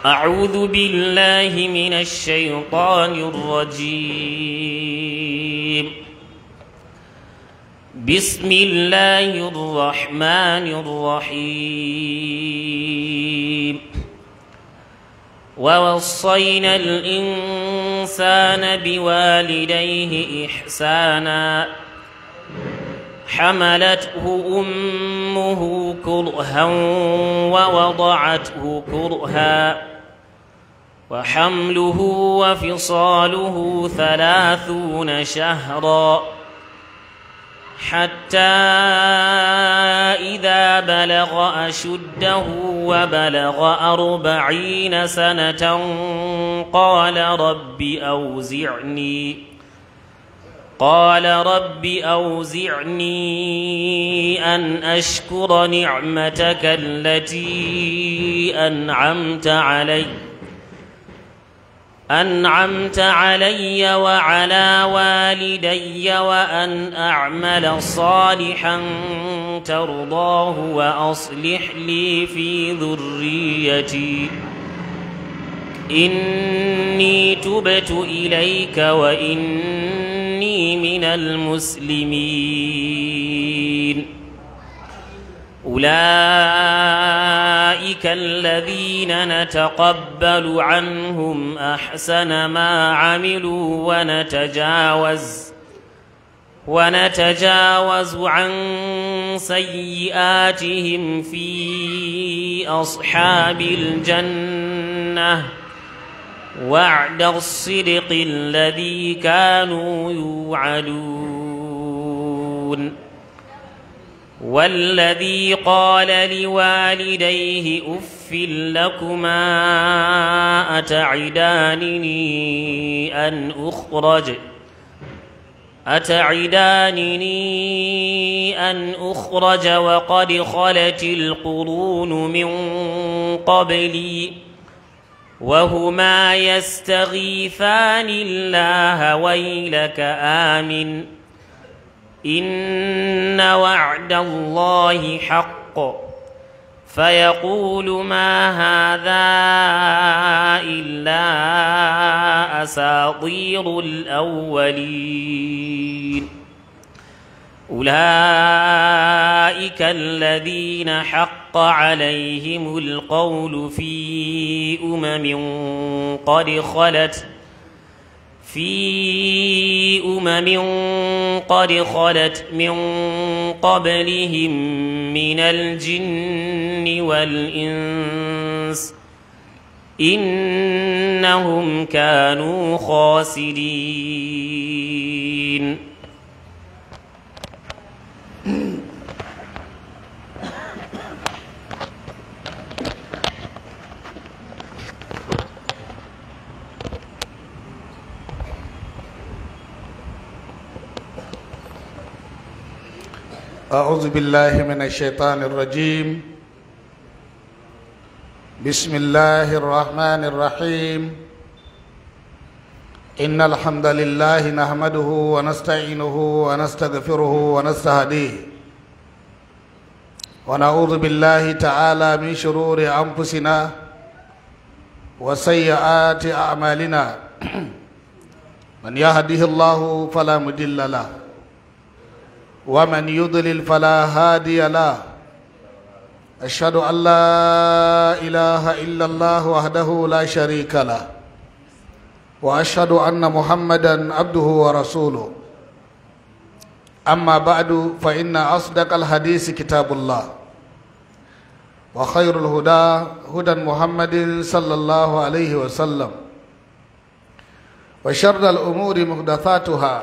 أعوذ بالله من الشيطان الرجيم بسم الله الرحمن الرحيم ووصينا الإنسان بوالديه إحسانا حملته أمه كرها ووضعته كرها وحمله وفصاله ثلاثون شهرا حتى إذا بلغ أشده وبلغ أربعين سنة قال رب أوزعني قال رب أوزعني أن أشكر نعمتك التي أنعمت علي أنعمت علي وعلى والدي وأن أعمل صالحا ترضاه وأصلح لي في ذريتي إني تبت إليك وإني من المسلمين أولئك الذين نتقبل عنهم أحسن ما عملوا ونتجاوز ونتجاوز عن سيئاتهم في أصحاب الجنة وعد الصدق الذي كانوا يوعدون والذي قال لوالديه اف لكما اتعدانني ان اخرج اتعدانني ان اخرج وقد خلت القرون من قبلي وهما يستغيثان الله ويلك آمن إن وعد الله حق فيقول ما هذا إلا أساطير الأولين أولئك الذين حق عليهم القول في أمم قد خلت في أمم قد خلت من قبلهم من الجن والإنس إنهم كانوا خاسرين أعوذ بالله من الشيطان الرجيم بسم الله الرحمن الرحيم إن الحمد لله نحمده ونستعينه ونستغفره ونستهديه ونعوذ بالله تعالى من شرور أنفسنا وسيئات أعمالنا من يهده الله فلا مضل له ومن يضلل فلا هادي له أشهد أن لا إله إلا الله وحده لا شريك له وأشهد أن محمدا عبده ورسوله أما بعد فإن أصدق الحديث كتاب الله وخير الهدى هدى محمد صلى الله عليه وسلم وشر الأمور محدثاتها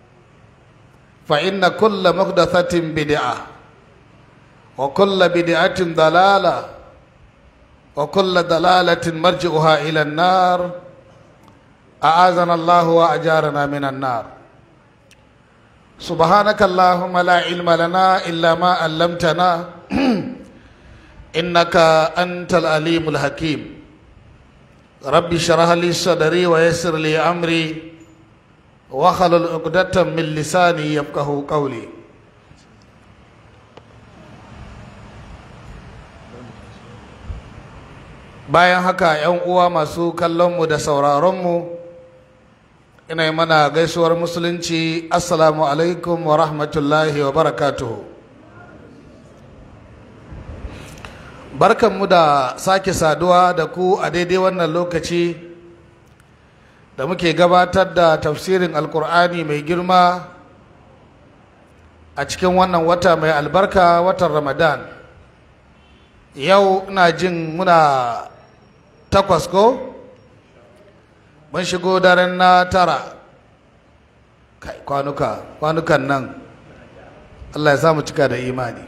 فإن كل محدثة بدعة وكل بدعة ضلالة وكل ضلالة مرجعها إلى النار أعاذنا الله وأجارنا من النار سبحانك اللهم لا علم لنا إلا ما علمتنا إنك أنت العليم الحكيم رب اشرح لي صدري ويسر لي أمري وخلل عقدة من لساني يفقه قولي bayan haka 'yan uwa masu kallonmu da sauraronmu ina yi mana gaisuwar musulunci assalamu alaikum wa rahmatullahi wa barakatuhu barkanmu da sake saduwa da ku a daidai wannan lokaci da muke gabatar da tafsirin alkur'ani mai girma a cikin wannan wata mai albarka watan ramadan yau ina jin muna takwas ko mun shigo daren na tara kai kwanuka kwanukan nan allah ya samu cika da imani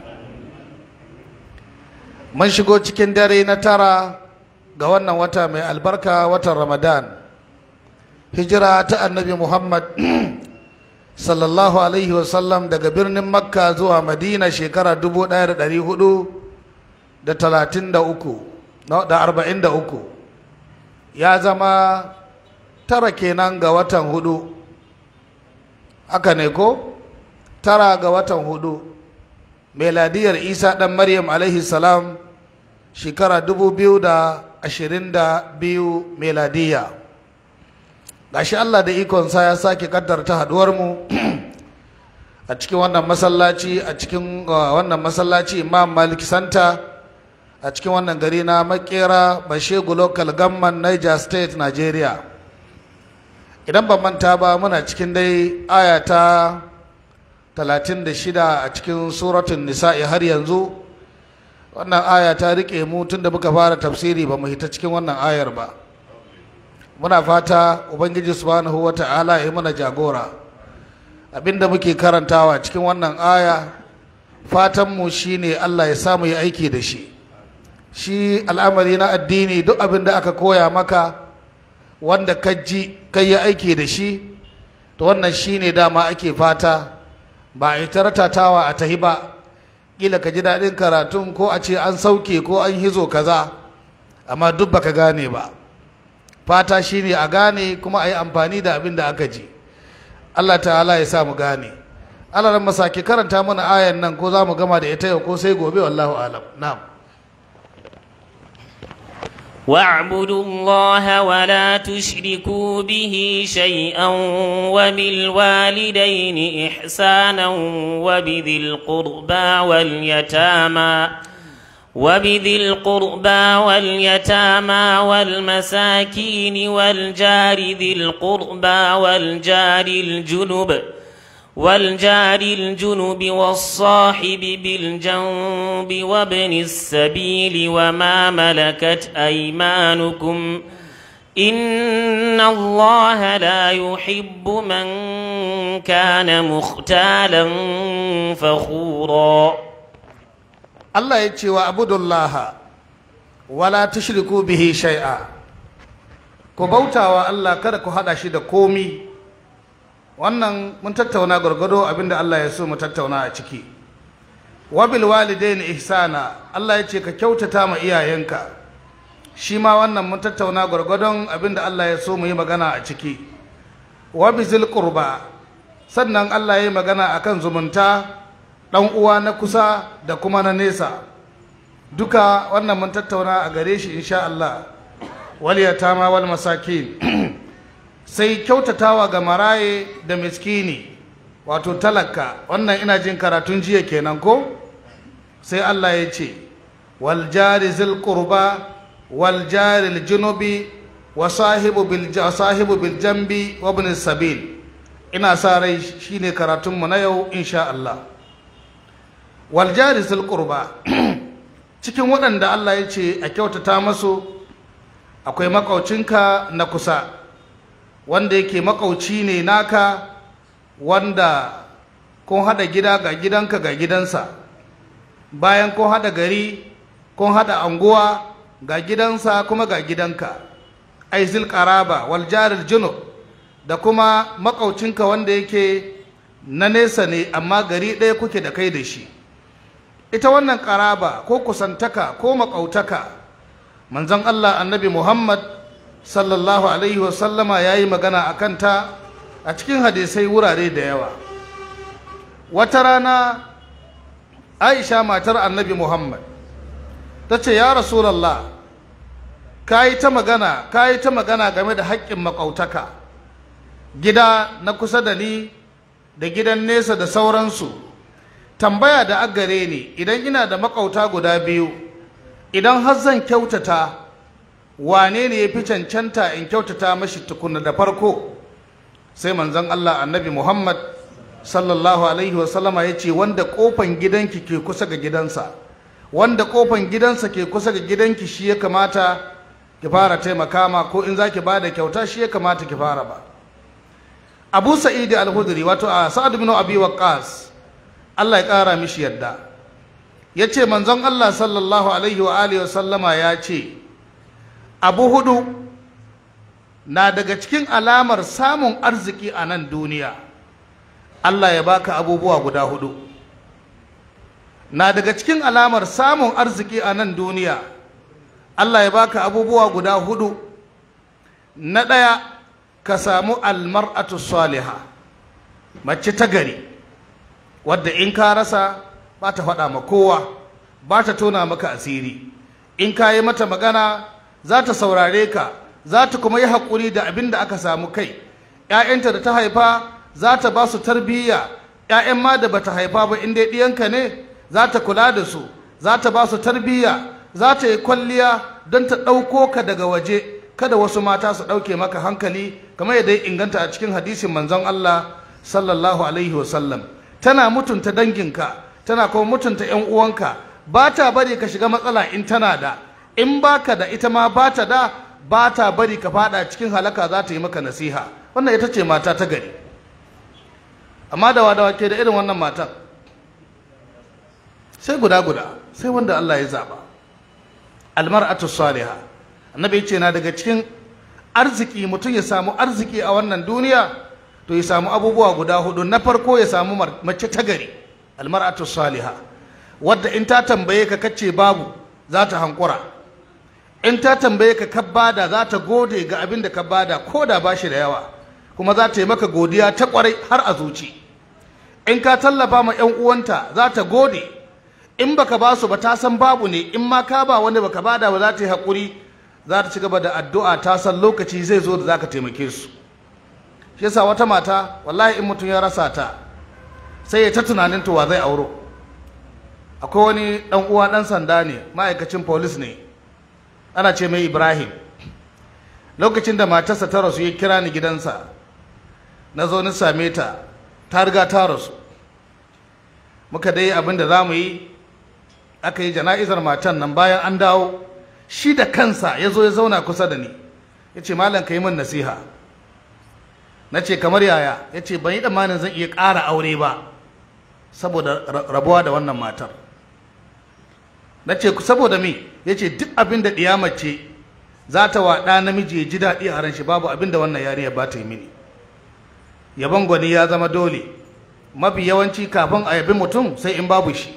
mun shigo cikin dare na tara ga wannan wata mai albarka watan ramadan hijira ta annabi muhammad sallallahu alaihi wasallam daga birnin makka zuwa madina shekara dubu ɗaya da ɗari hudu da talatin da uku da arba'in da uku ya zama tara kenan ga watan hudu haka ne ko tara ga watan hudu meladiyar isa ɗan maryam alaihi salam shekara dubu biyu da ashirin da biyu meladiya gashi allah da ikonsa ya sake kaddarta haduwarmu a cikin wannan masallaci a cikin wannan masallaci imam malik santa a cikin wannan gari na makera bashegu local government niger state nigeria idan ban manta ba muna cikin dai aya ta 36 a cikin suratun nisa'i har yanzu wannan aya ta rike mu tun da muka fara tafsiri ba mu hita cikin wannan ayar ba muna fata ubangiji subhanahu wa ta'ala ya mana jagora abinda muke karantawa cikin wannan aya fatanmu shine allah ya samu yi aiki da shi shi al'amari na addini duk abin da aka koya maka wanda ka ji kai yi aiki da shi to wannan shine dama ake fata ba a yi taratatawa a tahi ba kila ka ji daɗin karatun ko a ce an sauke ko an hizo kaza amma duk baka gane ba fata shine a gane kuma a yi amfani da abin da aka ji Allah ta'ala ya sa mu gane Allah ran masaki karanta mana ayan nan ko za mu gama da ita yau ko sai gobe wallahu alam na'am واعبدوا الله ولا تشركوا به شيئا وبالوالدين إحسانا وبذي القربى واليتامى وبذي القربى واليتامى والمساكين والجار ذي القربى والجار الجنب والجار الجنب والصاحب بالجنب وابن السبيل وما ملكت أيمانكم إن الله لا يحب من كان مختالا فخورا Allah ya ce wa abudullaha wala tushriku bihi shay'a ku bautawa Allah kada ku hada shi da komi wannan mun tattauna gwargwado abinda Allah ya so mu tattauna a ciki wa bil walidaini ihsana Allah ya ce ka kyautata ma iyayenka shi ma wannan mun tattauna gwargwadon abinda Allah ya so mu yi magana a ciki wa bizil qurba sannan Allah ya yi magana akan zumunta ɗan uwa na kusa da kuma na nesa duka wannan mun tattauna a gare shi insha Allah wal yatama wal masakin sai kyautatawa ga maraye da miskini wato talaka wannan ina jin karatun jiya kenan ko sai Allah ya ce wal jari zil qurba wal jari al junubi wa sahibu bil sahibu bil jambi wa ibn sabil ina sa rai shine karatun mu na yau insha Allah waljari qurba cikin waɗanda Allah ya ce a kyautata masu akwai makaucinka na kusa wanda yake makauci ne naka wanda kun haɗa gida ga gidanka ga gidansa bayan kun haɗa gari kun haɗa anguwa ga gidansa kuma ga gidanka aizil qaraba wal jaril junub da kuma makaucinka wanda yake na nesa ne amma gari ɗaya kuke da kai da shi ita wannan ƙaraba ko kusantaka ko maƙautaka manzon Allah annabi Muhammad sallallahu alaihi wasallama ya yi magana a kanta a cikin hadisai wurare da yawa wata rana aisha matar annabi Muhammad ta ce ya rasulallah ka yi ta magana ka yi ta magana game da haƙƙin makautaka gida na kusa da ni da gidan nesa da sauransu tambaya da agare ni idan ina da makauta guda biyu idan har zan kyautata wane ne ya fi cancanta in kyautata mashi tukuna da farko sai manzon Allah annabi Muhammad sallallahu alaihi wasallama ya ce wanda kofan gidanki ke kusa ga gidansa wanda kofan gidansa ke kusa ga gidanki shi ya kamata ki fara taimaka ma ko in zaki bada kyauta shi ya kamata ki fara ba Abu Sa'id al-Khudri wato a Sa'ad bin Abi Waqqas Allah ya kara mishi yadda yace manzon Allah sallallahu alaihi wa alihi wasallama ya ce abu hudu na daga cikin alamar samun arziki a nan duniya Allah ya baka abubuwa guda hudu na daga cikin alamar samun arziki a nan duniya Allah ya baka abubuwa guda hudu na ɗaya ka samu almar'atu saliha mace ta gari wadda in ka rasa ba ta faɗa ma kowa ba ta tona maka asiri in ka yi mata magana za ta saurare ka za ta kuma yi haƙuri da abin da aka samu kai ‘ya'yanta da ta haifa za ta ba su tarbiyya ‘ya'yan ma da bata haifa ba in dai ɗiyanka ne za ta kula da su za ta ba su tarbiyya za ta yi kwalliya don ta ɗauko ka daga waje kada wasu mata su ɗauke maka hankali kamar yadda ya inganta a cikin hadisin manzon Allah sallallahu alaihi wasallam tana mutunta danginka tana kuma mutunta ‘yan uwanka ba ta bari ka shiga matsala in tana da in baka da ita ma ba ta da ba ta bari ka fada cikin halaka za ta yi maka nasiha wannan ita ce mata ta gari amma da wadawa ke da irin wannan matan sai guda guda sai wanda Allah ya zaba almar'atu salihah annabi ya ce na daga cikin arziki mutum ya samu arziki a wannan duniya to ya samu abubuwa guda hudu na farko ya samu mace ta gari almar'atu salihah wadda in ta tambaye ka kace babu za ta hankura in ta tambaye ka ka bada za ta gode ga abin da ka bada ko da ba shi da yawa kuma za ta yi maka godiya ta kwarai har a zuci in ka tallafa ma 'yan uwanta za ta gode in baka ba su ba ta san babu ne in ma ka ba wanda baka bada ba za ta yi haƙuri za ta ci gaba da addu'a ta san lokaci zai zo da za ka taimake su shi yasa wata mata wallahi in mutum ya rasa ta sai ya ta tunanin to wa zai auro akwai wani dan uwa dan sanda ne ma'aikacin police ne ana ce mai ibrahim lokacin da matarsa ta rasu ya kira ni gidansa na zo ni same ta ta riga ta rasu muka dai abin da za mu yi aka yi jana'izar matan nan bayan an dawo shi da kansa ya zo ya zauna kusa da ni ya ce malam ka yi min nasiha na ce kamar yaya ya ce ban yi tsammanin zan iya ƙara aure ba saboda rabuwa da wannan matar na ce saboda me ya ce duk abin da ɗiyamace za ta wa ɗa namiji ya ji daɗi a ran shi babu abin da wannan yariya ba ta yi mini yabon gwani ya zama dole mafi yawanci kafin a yabi mutum sai in babu shi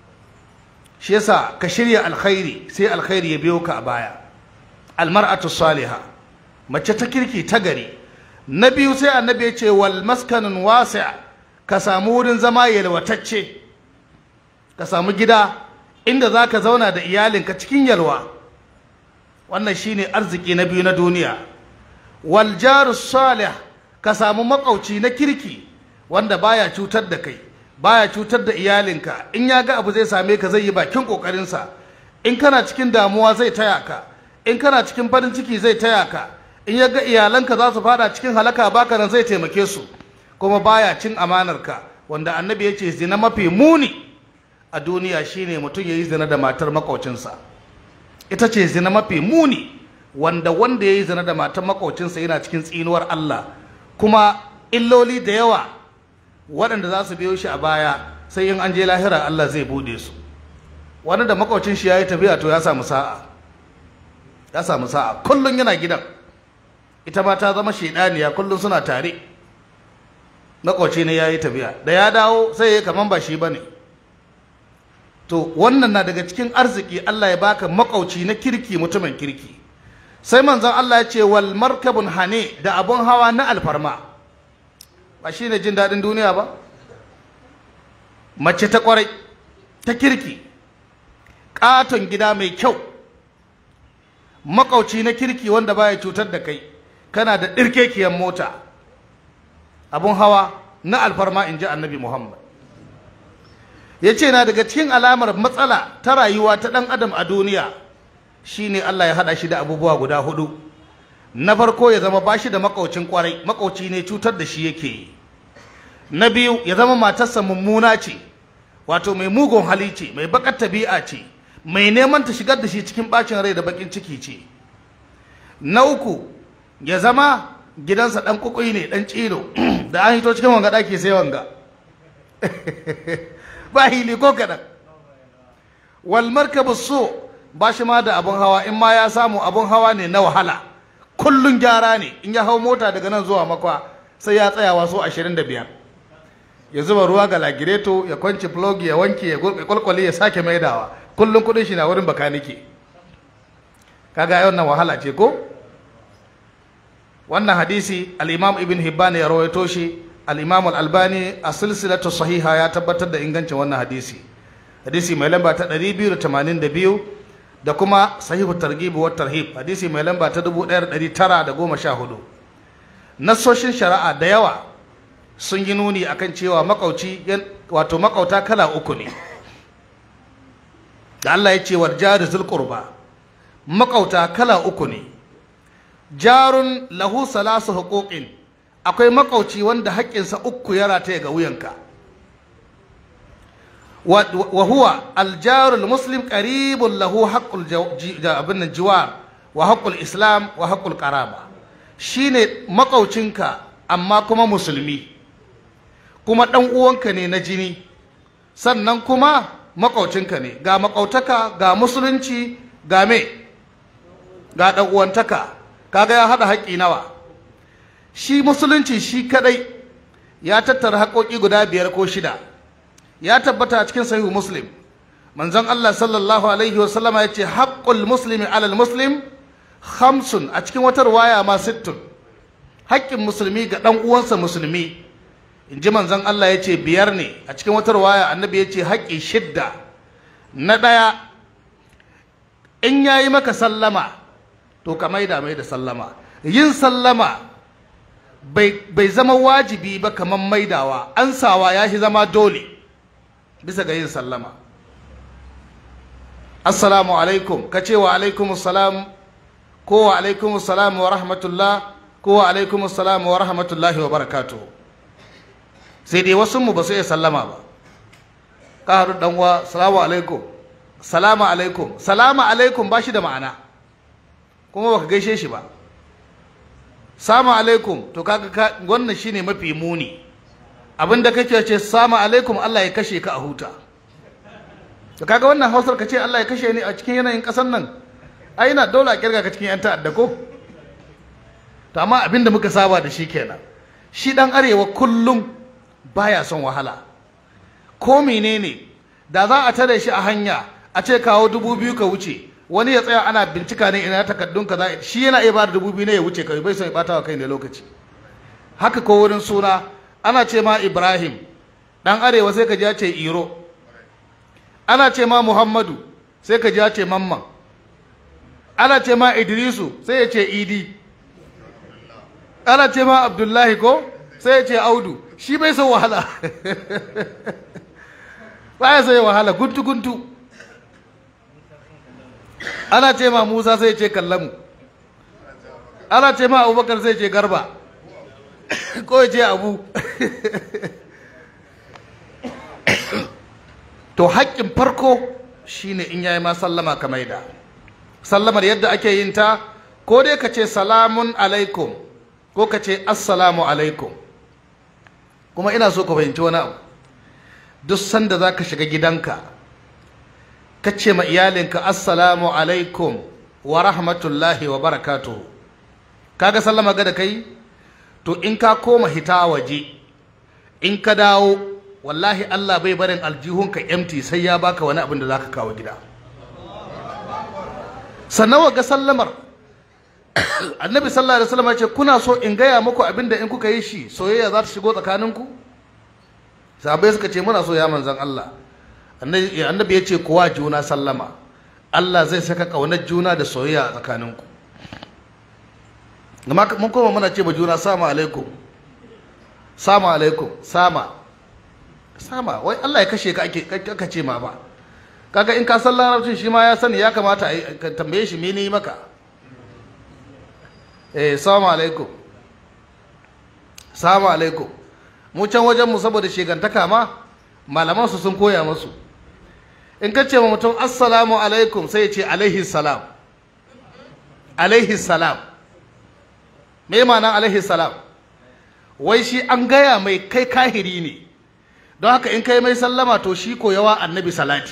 shi yasa ka shirya alkhairi sai alkhairi ya biyo ka a baya almar'atu saliha mace ta kirki ta gari na biyu sai annabi ya ce wal maskanun wasi' ka samu wurin zama yalwatacce ka samu gida inda za ka zauna da iyalinka cikin yalwa wannan shine arziki na biyu na duniya wal jaru salih ka samu makauci na kirki wanda baya cutar da kai baya cutar da iyalinka in ya ga abu zai same ka zai yi bakin kokarinsa in kana cikin damuwa zai taya ka in kana cikin farin ciki zai taya ka in ya ga iyalanka za su fada cikin halaka baka nan zai taimake su kuma baya cin amanarka wanda annabi ya ce zina mafi muni a duniya shine mutum ya yi zina da matar makaucinsa ita ce zina mafi muni wanda wanda ya yi zina da matar makaucinsa yana cikin tsinuwar Allah kuma illoli da yawa waɗanda za su biyo shi a baya sai in an je lahira Allah zai bude su wani da makaucin shi ya yi tafiya to ya samu sa'a ya samu sa'a kullum yana gidan ita ma ta zama shaidaniya kullum suna tare makauci ne ya yi tafiya da ya dawo sai ya kaman ba shi ba ne to wannan na daga cikin arziki Allah ya baka makauci na kirki mutumin kirki sai manzon Allah ya ce wal markabun hane da abun hawa na alfarma ba shi ne jin daɗin duniya ba mace ta kwarai ta kirki ƙaton gida mai kyau makauci na kirki wanda baya cutar da kai kana da ɗirkekiyar mota abun hawa na alfarma in ji annabi muhammad ya ce na daga cikin alamar matsala ta rayuwa ta ɗan adam a duniya shine allah ya haɗa shi da abubuwa guda hudu na farko ya zama bashi da makaucin kwarai makauci ne cutar da shi yake yi na biyu ya zama matarsa mummuna ce wato mai mugun hali ce mai bakar tabi'a ce mai neman ta shigar da shi cikin bacin rai da bakin ciki ce na uku ya zama gidansa dan kukui ne dan cilo da an hito cikin wanga daki sai wanga ba hili ko kadan wal markabu so ba shi ma da abun hawa in ma ya samu abun hawa ne na wahala kullun gyara ne in ya hau mota daga nan zuwa makwa sai ya tsaya wasu 25 ya zuba ruwa ga lagireto ya kwanci plug ya wanke ya kwalkwale ya sake maidawa kullun kudin shi na wurin bakanike kaga yau nan wahala ce ko wannan hadisi al-imam ibn hibban ya rawaito shi al-imam al-albani a silsilatu sahiha ya tabbatar da ingancin wannan hadisi hadisi mai lamba ta 282 da kuma sahihu targhib wa tarhib hadisi mai lamba ta 1914 nassoshin shari'a da yawa sun yi nuni akan cewa makauci wato makauta kala uku ne da Allah ya ce wa jari zulqurba makauta kala uku ne jarun lahu salasu huquqin akwai makauci wanda haƙƙinsa uku ya rataye ga wuyanka wa huwa aljarul muslim qaribun lahu haqqul abin jiwar wa haqqul islam wa haqqul qaraba shine makaucinka amma kuma musulmi kuma dan uwanka ne na jini sannan kuma makaucinka ne ga makautaka ga musulunci ga me ga dan uwantaka kaga ya hada haƙƙi nawa shi musulunci shi kadai ya tattara haƙoƙi guda biyar ko shida ya tabbata a cikin sahihu muslim manzon Allah sallallahu alaihi wasallam ya ce haqqul muslimi alal muslim khamsun a cikin wata riwaya ma sittun haƙƙin musulmi ga ɗan uwansa musulmi in ji manzon Allah ya ce biyar ne a cikin wata riwaya annabi ya ce haƙƙi shidda na ɗaya in ya yi maka sallama to ka maida mai da sallama yin sallama bai zama wajibi ba kamar maidawa ansawa ya shi zama dole bisa ga yin sallama assalamu alaikum ka ce wa alaikum salam ko wa alaikum salam wa rahmatullah ko wa alaikum salam wa rahmatullahi wa barakatu sai dai wasu mu ba su iya sallama ba ka haɗu dan wa salamu alaikum salamu alaikum salamu alaikum ba shi da ma'ana kuma baka gaishe shi ba salamu alaikum to kaga wannan shine mafi muni abin da kake ce salamu alaikum Allah ya kashe ka a huta to kaga wannan hausar ka ce Allah ya kashe ni a cikin yanayin kasar nan ai ina dole a kirga ka cikin yan ta'adda ko to amma abin da muka saba da shi kenan shi dan arewa kullum baya son wahala ko menene da za a tare shi a hanya a ce kawo dubu biyu ka wuce wani ya tsaya ana bincika ne ina takaddun ka za shi yana iya ba da dubu biyu ne ya wuce kai bai son ya bata wa kai ne lokaci haka ko wurin suna ana ce ma Ibrahim dan arewa sai ka ji ya ce Iro ana ce ma Muhammadu sai ka ji ya ce Mamman ana ce ma Idrisu sai ya ce Idi ana ce ma Abdullahi ko sai ya ce Audu shi bai son wahala baya son wahala guntu guntu ana ce ma Musa sai ya ce Kallamu ana ce ma Abubakar sai ya ce Garba ko ya ce abu to haƙƙin farko shine in yayi ma sallama ka maida sallamar yadda ake yin ta ko dai ka ce salamun alaikum ko ka ce assalamu alaikum kuma ina so ka fahimci wani abu duk sanda za ka shiga gidanka ka ce ma iyalinka assalamu alaikum wa rahmatullahi wa barakatuhu kaga sallama ga da kai to in ka koma hita waje in ka dawo wallahi Allah bai barin aljihunka empty sai ya baka wani abin da zaka kawo gida sannan ga sallamar annabi sallallahu alaihi wasallam ya ce kuna so in gaya muku abin da in kuka yi shi soyayya za ta shigo tsakaninku sahabbai suka ce muna so ya manzon Allah annabi ya ce kuwa juna sallama Allah zai saka ƙaunar juna da soyayya a tsakaninku amma mun koma muna ce ma juna sama alaikum sama alaikum sama sama wai Allah ya kashe ka ake ka ce ma ba kaga in ka san larabcin shi ma ya sani ya kamata a ka tambaye shi mene yi maka eh salamu alaikum salamu alaikum mu can wajen mu saboda shegantaka ma malaman su sun koya musu in ka ce ma mutum assalamu alaikum sai ya ce alaihi salam alaihi salam me ma'anar alaihi salam wai shi an gaya mai kai kahiri ne don haka in kai mai sallama to shi koyawa annabi salati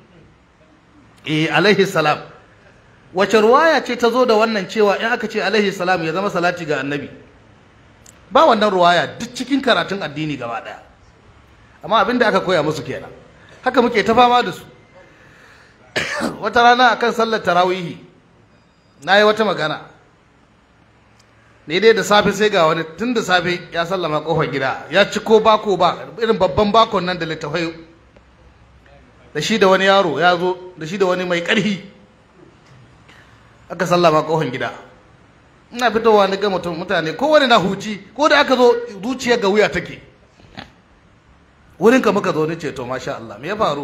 eh alaihi salam wace ruwaya ce ta zo da wannan cewa in aka ce alaihi salam ya zama salati ga annabi ba wannan ruwaya duk cikin karatun addini gaba daya amma abinda aka koya musu kenan haka muke ta fama da su wata rana akan sallar tarawihi na yi wata magana ne dai da safe sai ga wani tun da safe ya sallama kofar gida ya ci ko bako ba irin babban bakon nan da littafai da shi da wani yaro ya zo da shi da wani mai ƙarfi aka sallama kofar gida ina fitowa ni ga mutum mutane kowane na huci ko da aka zo zuciya ga wuya take wurin ka muka zo ni ce to masha Allah me ya faru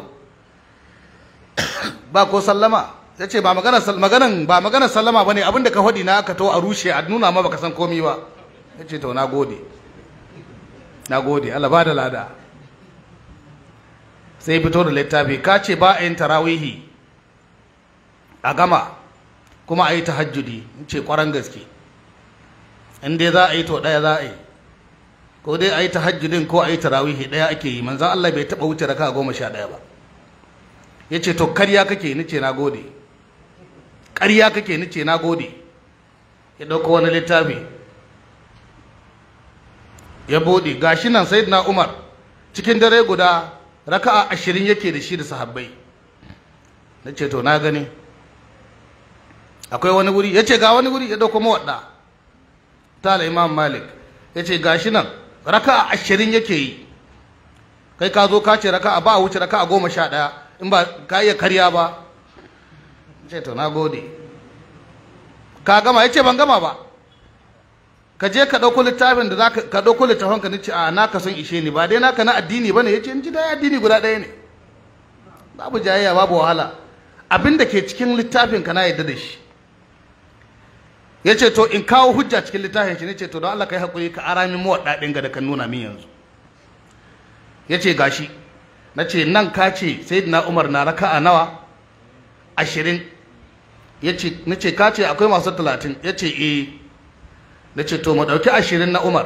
ba ko sallama ya ce ba magana maganan ba magana sallama bane abinda ka faɗi na aka to a rushe a nuna ma baka san komi ba ya ce to na gode na gode Allah ba da lada sai fito da littafi ka ce ba a yin tarawihi a gama kuma a yi tahajjudi in ce kwaran gaske in dai za a yi to ɗaya za a yi ko dai a yi tahajjudin ko a yi tarawihi ɗaya ake yi manzan Allah bai taɓa wuce raka goma sha ɗaya ba ya ce to karya kake ni ce na gode karya kake ni ce na gode ya ɗauko wani littafi ya buɗe gashi nan na umar cikin dare guda raka'a ashirin yake da shi da sahabbai na ce to na gani akwai wani wuri ya ce ga wani wuri ya ɗauko mawaɗa tala imam malik ya ce gashi nan raka'a ashirin yake yi kai ka zo ka ce raka'a ba a wuce raka'a goma sha ɗaya in ba ka iya karya ba ce to na gode ka gama ya ce ban gama ba ka je ka ɗauko littafin da za ka ɗauko littafin ka nace a naka son ishe ni ba dai naka na addini ba ne ya ce in ji dai addini guda ɗaya ne babu jayayya babu wahala abin da ke cikin littafin ka na yadda da shi ya ce to in kawo hujja cikin littafin shi ne ce to don Allah ka yi haƙuri ka ara min mawaɗa ɗin ga da kan nuna min yanzu ya ce gashi na ce nan ka ce sayyidina umar na raka a nawa ashirin ya ce na ce ka ce akwai masu talatin ya ce eh na ce to mu ɗauki ashirin na umar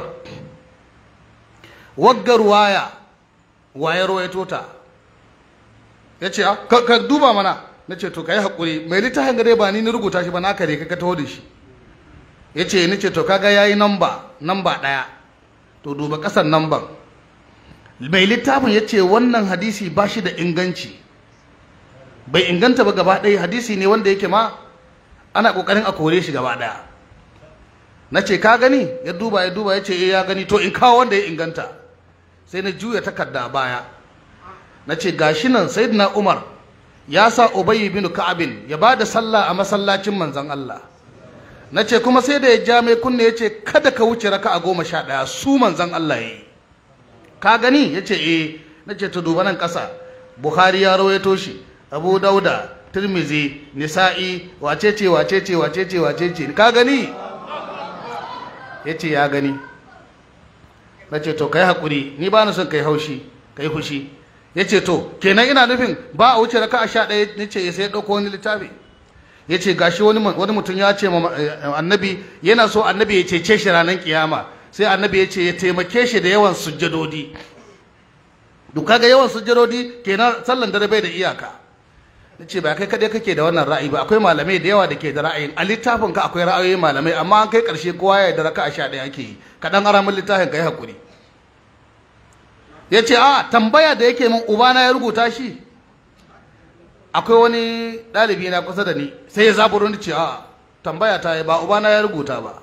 waggar waya waye rawaito ta ya ce ka duba mana na ce to ka yi haƙuri mai littafin gare ba ni na rubuta shi ba na kare ka taho da shi ya ce ni ce to kaga ya yi namba namba ɗaya to duba ƙasar namban mai littafin ya ce wannan hadisi ba shi da inganci bai inganta ba gaba ɗaya hadisi ne wanda yake ma ana ƙoƙarin a kore shi gaba ɗaya na ce ka gani ya duba ya duba ya ce ya gani to in kawo wanda ya inganta sai na juya takarda baya na ce gashi nan sayyidina umar ya sa ubayy bin ka'abin ya ba da sallah a masallacin manzon Allah na ce kuma sai da ya ja mai kunne ya ce kada ka wuce raka a goma sha ɗaya su manzon Allah ya yi ka gani ya ce eh na ce ta duba nan ƙasa buhari ya rawaito shi abu dauda turmizi nisa'i wace ce wace ce wace ce wace ce ka gani ya ce ya gani na ce to kai haƙuri ni ba na son kai haushi kai hushi ya ce to kenan ina nufin ba a wuce raka a sha ɗaya ni ce sai ya ɗauko wani littafi ya ce gashi wani mutum ya ce annabi yana so annabi ya cece shi ranar kiyama sai annabi ya ce ya taimake shi da yawan sujjadodi duk kaga yawan sujjadodi kenan sallan dare bai da iyaka nace ba kai kadai kake da wannan ra'ayi ba akwai malamai da yawa da ke da ra'ayin a littafin ka akwai ra'ayoyi malamai amma an kai karshe kowa ya da raka'a sha ɗaya ake yi kaɗan aramin littafin ka yi hakuri ya ce a tambaya da yake min ubana ya rubuta shi akwai wani ɗalibi na kusa da ni sai ya zaburo ni ce a tambaya ta yi ba ubana ya rubuta ba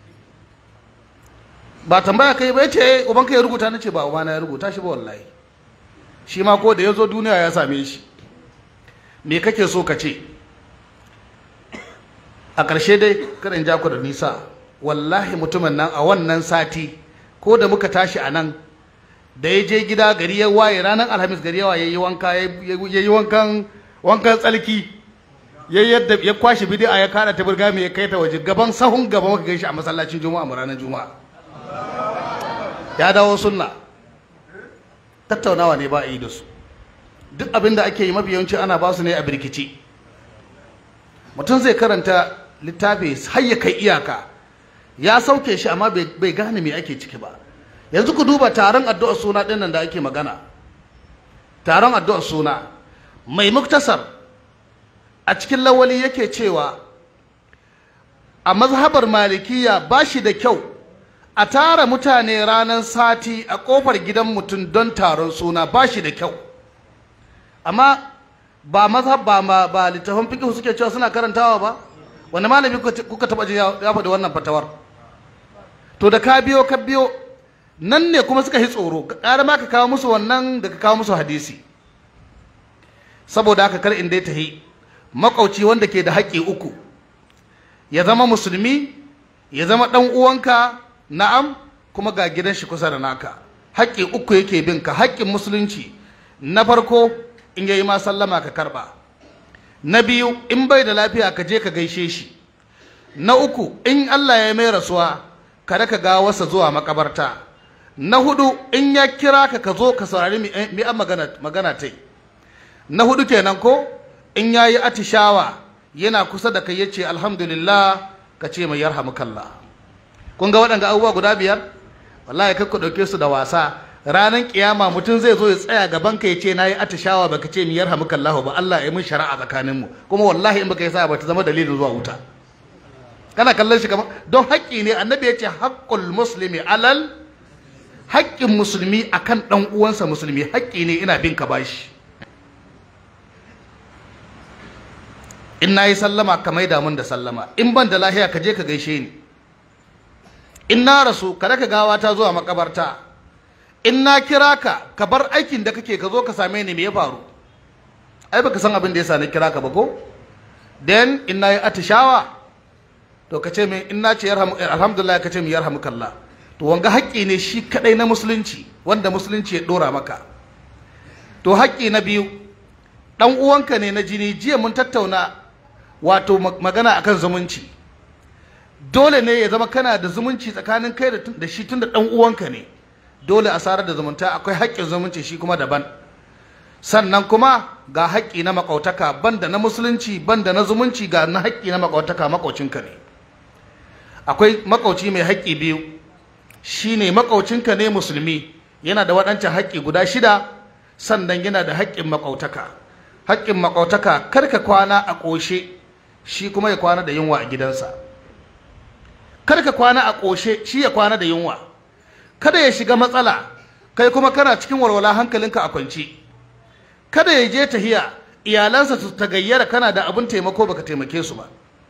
ba tambaya kai ba ya ce uban ka ya rubuta ni ce ba ubana ya rubuta shi ba wallahi shi ma ko da ya zo duniya ya same shi me kake so ka ce a ƙarshe dai kada in ja ku da nisa wallahi mutumin nan a wannan sati ko da muka tashi a nan da ya je gida gari ya waye ranar alhamis gari ya waye ya yi wanka ya yi wankan wankan tsalki ya yadda ya kwashi bidi'a ya kada ta burga mai ya kai ta waje gaban sahun gaba muka gaishe a masallacin juma'a mu ranar juma'a ya dawo sunna tattaunawa ne ba a yi da su duk abin da ake yi mafi yawanci ana ba su ne a birkici mutum zai karanta littafi har ya kai iyaka ya sauke shi amma bai gane me ake ciki ba yanzu ku duba taron addu'ar suna ɗin nan da ake magana taron addu'ar suna mai muktasar a cikin lawali yake cewa a mazhabar malikiya ba shi da kyau a tara mutane ranar sati a kofar gidan mutum don taron suna ba shi da kyau amma ba mazhab ba ma ba littafin fiqh suke cewa suna karantawa ba wani malami kuka taba ji ya faɗi wannan fatawar to da ka biyo ka biyo nan ne kuma suka yi tsoro ƙara ma ka kawo musu wannan da ka kawo musu hadisi saboda haka kar in dai tahi makauci wanda ke da haƙƙi uku ya zama musulmi ya zama ɗan uwanka na'am kuma ga gidan shi kusa da naka haƙƙi uku yake bin ka haƙƙin musulunci na farko in yayi ma sallama ka karba na biyu in bai da lafiya ka je ka gaishe shi na uku in Allah ya mai rasuwa kada ka ga wasa zuwa makabarta na hudu in ya kira ka ka zo ka saurari mi an magana magana tai na hudu kenan ko in yayi atishawa yana kusa da kai yace alhamdulillah ka ce mai yarhamukallah kun ga waɗanga abubuwa guda biyar wallahi kai ku ɗauke su da wasa ranar kiyama mutum zai zo ya tsaya gaban ka ya ce na yi atishawa baka ce mi yarhamuka Allah ba Allah ya mun shari'a tsakanin mu kuma wallahi in baka yi sa ba ta zama dalilin zuwa wuta kana kallon shi kamar don haƙƙi ne annabi ya ce haqqul muslimi alal haƙƙin musulmi akan dan uwansa musulmi haƙƙi ne ina bin ka bashi in na yi sallama ka maida mun da sallama in ban da lahiya ka je ka gaishe ni in na rasu kada ka gawa ta zuwa makabarta in na kira ka ka bar aikin da kake ka zo ka same ni me ya faru ai baka san abin da yasa na kira ka ba ko then in na yi atishawa to ka ce min in na ce alhamdulillah ka ce min yarhamukallah to wanga haƙƙi ne shi kadai na musulunci wanda musulunci ya dora maka to haƙƙi na biyu dan uwanka ne na jini jiya mun tattauna wato magana akan zumunci dole ne ya zama kana da zumunci tsakanin kai da shi tunda dan uwanka ne dole a sarar da zumunta akwai haƙƙin zumunci shi kuma daban sannan kuma ga haƙƙi na makautaka banda na musulunci banda na zumunci ga na haƙƙi na makautaka makaucinka ne akwai makauci mai haƙƙi biyu shine makaucinka ne musulmi yana da waɗancan haƙƙi guda shida sannan yana da haƙƙin makautaka haƙƙin makautaka kar ka kwana a ƙoshe shi kuma ya kwana da yunwa a gidansa kar ka kwana a ƙoshe shi ya kwana da yunwa kada ya shiga matsala kai kuma kana cikin walwala hankalinka a kwance kada ya je tahiya iyalansa su tagayyara kana da abin taimako baka taimake su ba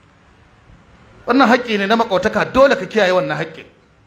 wannan haƙƙi ne na makautaka dole ka kiyaye wannan haƙƙin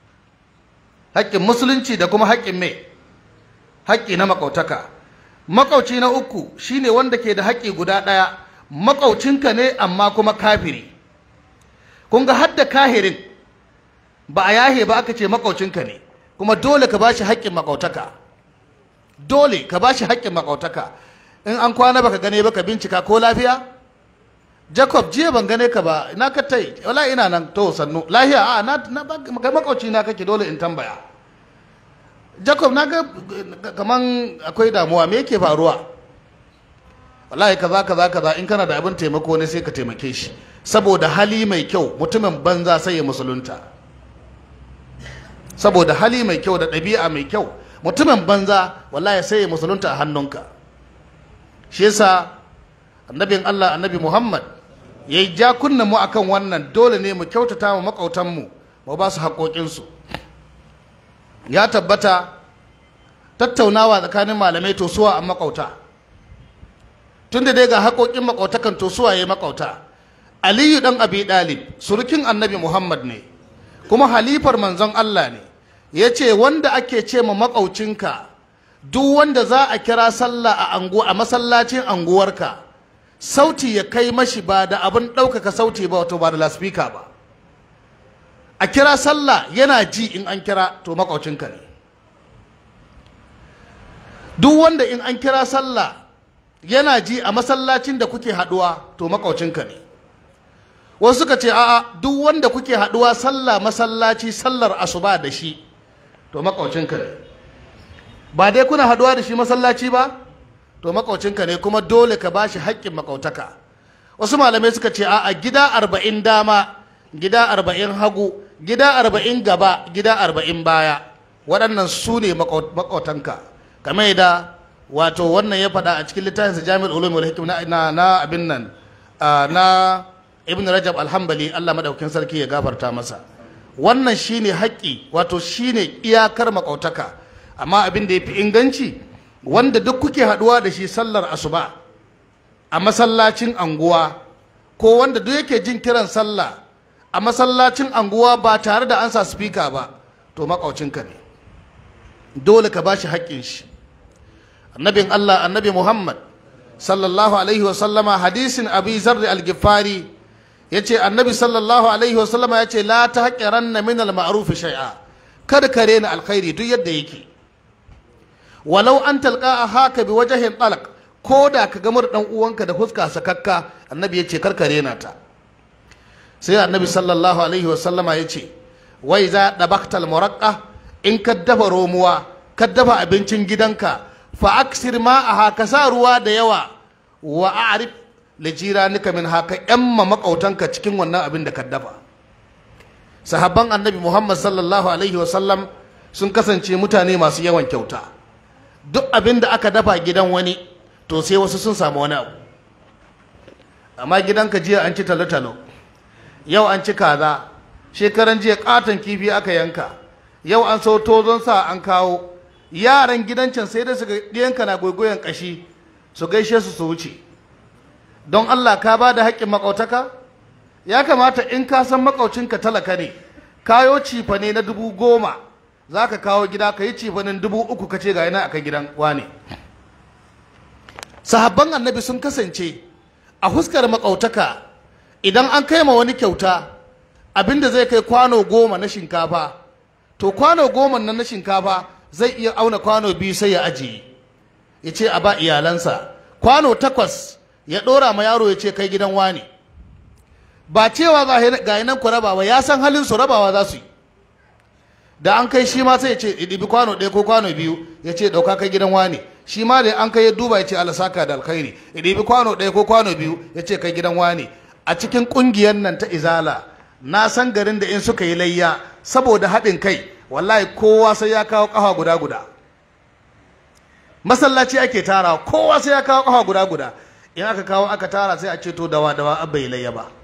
haƙƙin musulunci da kuma haƙƙin me haƙƙi na makautaka makauci na uku shine wanda ke da haƙƙi guda ɗaya makaucinka ne amma kuma kafiri kun ga hadda kahirin ba a yahe ba aka ce makaucinka ne kuma dole ka bashi haƙƙin makautaka dole ka bashi haƙƙin makautaka in an kwana baka gane ba ka bincika ko lafiya Jacob jiya ban gane ka ba ina ka tai wala ina nan to sannu lafiya a na na makauci na kake dole in tambaya Jacob na ga kaman akwai damuwa me yake faruwa wallahi kaza kaza kaza in kana da abin taimako ne sai ka taimake shi saboda hali mai kyau mutumin banza sai ya musulunta saboda hali mai kyau da ɗabi'a mai kyau mutumin banza wallahi sai ya musulunta a hannunka shi yasa annabin Allah annabi Muhammad ya yi ja kunnen mu akan wannan dole ne mu kyautata wa makautanmu mu ba su haƙoƙinsu ya tabbata tattaunawa tsakanin malamai to suwa a makauta tunda dai ga haƙoƙin makautakan to suwa ya makauta aliyu dan abi dalib surukin annabi muhammad ne kuma halifar manzon allah ne ya ce wanda ake ce ma makaucinka duk wanda za a kira sallah a angu a masallacin anguwarka sauti ya kai mashi ba da abin ɗaukaka sauti ba wato ba da laspika ba a kira sallah yana ji in an kira to makaucinka ne duk wanda in an kira sallah yana ji a masallacin da kuke haduwa to makaucinka ne wasu suka ce a'a duk wanda kuke haduwa sallah masallaci sallar asuba da shi to makaucinka ne ba dai kuna haduwa da shi masallaci ba to makaucinka ne kuma dole ka bashi haƙƙin makautaka wasu malamai suka ce a'a gida arba'in dama gida arba'in hagu gida arba'in gaba gida arba'in baya waɗannan su ne makautanka kamar da wato wannan ya faɗa a cikin littafinsa jami'ar ulum wal hikam na na abin nan na ibn rajab alhambali Allah madaukakin sarki ya gafarta masa wannan shine haƙƙi wato shine iyakar makautaka amma abin da yafi inganci wanda duk kuke haɗuwa da shi sallar asuba a masallacin anguwa ko wanda duk yake jin kiran sallah a masallacin anguwa ba tare da an sa speaker ba to makaucinka ne dole ka bashi haƙƙin shi annabin Allah annabi Muhammad sallallahu alaihi wasallama hadisin abi zarri al-gifari ya ce annabi sallallahu alaihi wasallama ya ce la ta haƙiranna min al-ma'ruf shay'a kada ka rena alkhairi duk yadda yake walau an talqa a haka bi wajhin talaq ko da ka gamar dan uwanka da fuska sakakka annabi ya ce kar ka rena ta sai annabi sallallahu alaihi wasallama ya ce wai za dabaktal muraqqa in ka dafa romuwa ka dafa abincin gidanka fa aksir ma'aha ka sa ruwa da yawa wa a'rif li jiranika min haka yamma makautanka cikin wannan abin da ka dafa sahabban annabi muhammad sallallahu alaihi wasallam sun kasance mutane masu yawan kyauta duk abin da aka dafa gidan wani to sai wasu sun samu wani abu amma gidanka jiya an ci talo-talo yau an ci kaza shekaran jiya katon kifi aka yanka yau an so tozon sa an kawo yaran gidan can sai da su ga ɗiyanka na goyon ƙashi su gaishe su su wuce don Allah ka ba da haƙƙin makautaka ya kamata in ka san makaucinka talaka ne kayo cifa ne na dubu goma za ka kawo gida ka yi cifanin dubu uku ka ce ga yana akan gidan wane sahabban annabi sun kasance a huskar makautaka idan an kai ma wani kyauta abinda zai kai kwano goma na shinkafa to kwano goma nan na shinkafa zai iya auna kwano biyu sai ya ajiye ya ce a ba iyalansa kwano takwas ya ɗora ma yaro ya ce kai gidan wani ba cewa ga nan ku rabawa ya san halin su rabawa za su yi da an kai shi ma sai ya ce ɗibi kwano ɗaya ko kwano biyu ya ce ɗauka kai gidan wani shi ma da an kai ya duba ya ce alasaka da alkhairi ya ɗibi kwano ɗaya ko kwano biyu ya ce kai gidan wani a cikin ƙungiyar nan ta izala na san garin da in suka yi layya saboda haɗin kai wallahi kowa sai ya kawo ƙafa guda guda masallaci ake tara kowa sai ya kawo ƙafa guda guda in aka kawo aka tara sai a ce to dawa dawa abba yi layya ba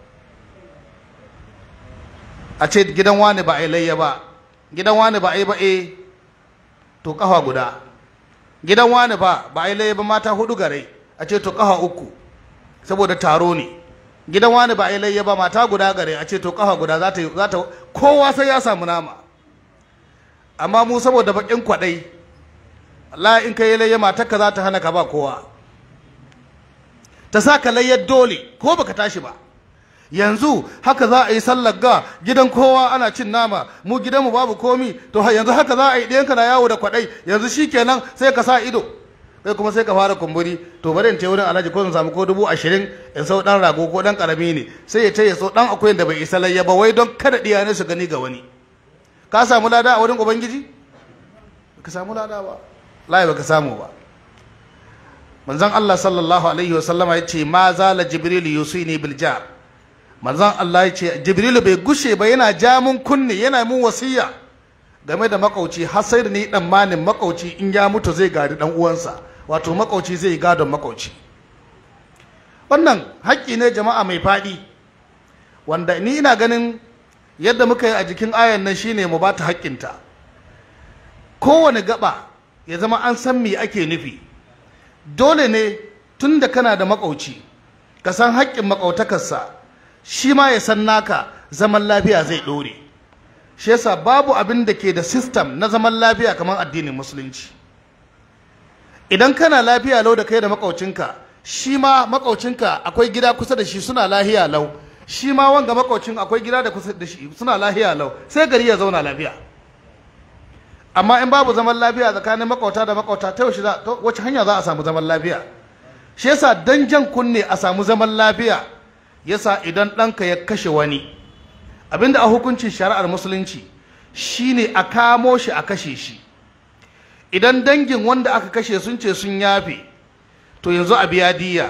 a ce gidan wani ba a yi layya ba gidan wani ba a yi ba e to ƙafa guda gidan wani ba ba a yi layya ba mata hudu gare a ce to ƙafa uku saboda taro ne gidan wani ba a yi layya ba mata guda gare a ce to ƙafa guda za ta za ta kowa sai ya samu nama amma mu saboda bakin kwaɗai Allah in ka yi layya matarka za ta hana ka ba kowa ta sa ka layyar dole ko baka tashi ba yanzu haka za a yi sallar ga gidan kowa ana cin nama mu gidanmu babu komi to yanzu haka za a yi ɗayanka na yawo da kwaɗai yanzu shi kenan sai ka sa ido kai kuma sai ka fara kumburi to bari in ta wurin alhaji ko in samu ko dubu ashirin in sau ɗan rago ko ɗan ƙarami ne sai ya ce ya sau ɗan akuyan da bai isa layya ba wai don kada ɗiya su gani ga wani ka samu lada a wurin ubangiji ka samu lada ba layi baka samu ba manzon Allah sallallahu alaihi wa sallama yace ma zala jibril yusini bil jar manzon Allah yace jibril bai gushe ba yana ja mun kunne yana mun wasiya game da makauci har sai da ni dan manin makauci in ya mutu zai gadi dan uwansa wato makauci zai gadon makauci wannan haƙƙi ne jama'a mai faɗi wanda ni ina ganin yadda muka yi a jikin ayan nan shine mu bata haƙƙinta kowane gaba ya zama an san me ake nufi dole ne tun da kana da makauci ka san haƙƙin makautakarsa shi ma ya san naka zaman lafiya zai ɗore shi yasa babu abin da ke da system na zaman lafiya kamar addinin musulunci idan kana lafiya lau da kai da makaucinka shi ma makaucinka akwai gida kusa da shi suna lahiya lau shi ma wanga makaucin akwai gida da kusa da shi suna lahiya lau sai gari ya zauna lafiya amma in babu zaman lafiya tsakanin makauta da makauta ta yaushe za ta wace hanya za a samu zaman lafiya shi yasa dan jan kunne a samu zaman lafiya yasa idan ɗanka ya kashe wani abinda a hukuncin shari'ar musulunci shine a kamo shi a kashe shi idan dangin wanda aka kashe sun ce sun yafe to yanzu a biya diya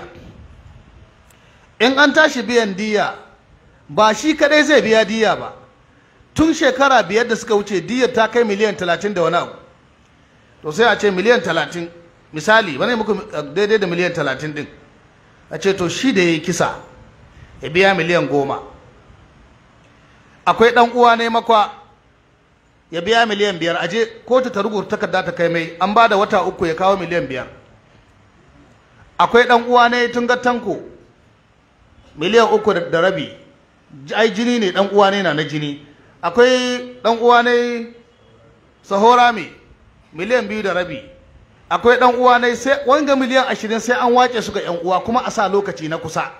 in an tashi biyan diya ba shi kadai zai biya diya ba tun shekara biyar da suka wuce diyar ta kai miliyan talatin da wani abu to sai a ce miliyan talatin misali wani muku daidai da miliyan talatin din a ce to shi da ya yi kisa ya biya miliyan goma akwai ɗan uwa ne makwa ya biya miliyan biyar aje kotu ta rubuta takarda ta kai mai an ba da wata uku ya kawo miliyan biyar akwai ɗan uwa ne tun ga tanko miliyan uku da rabi ai jini ne ɗan uwa ne na na jini akwai ɗan uwa ne sahora mai miliyan biyu da rabi akwai ɗan uwa ne sai wanga miliyan ashirin sai an wace su ga yan uwa kuma a sa lokaci na kusa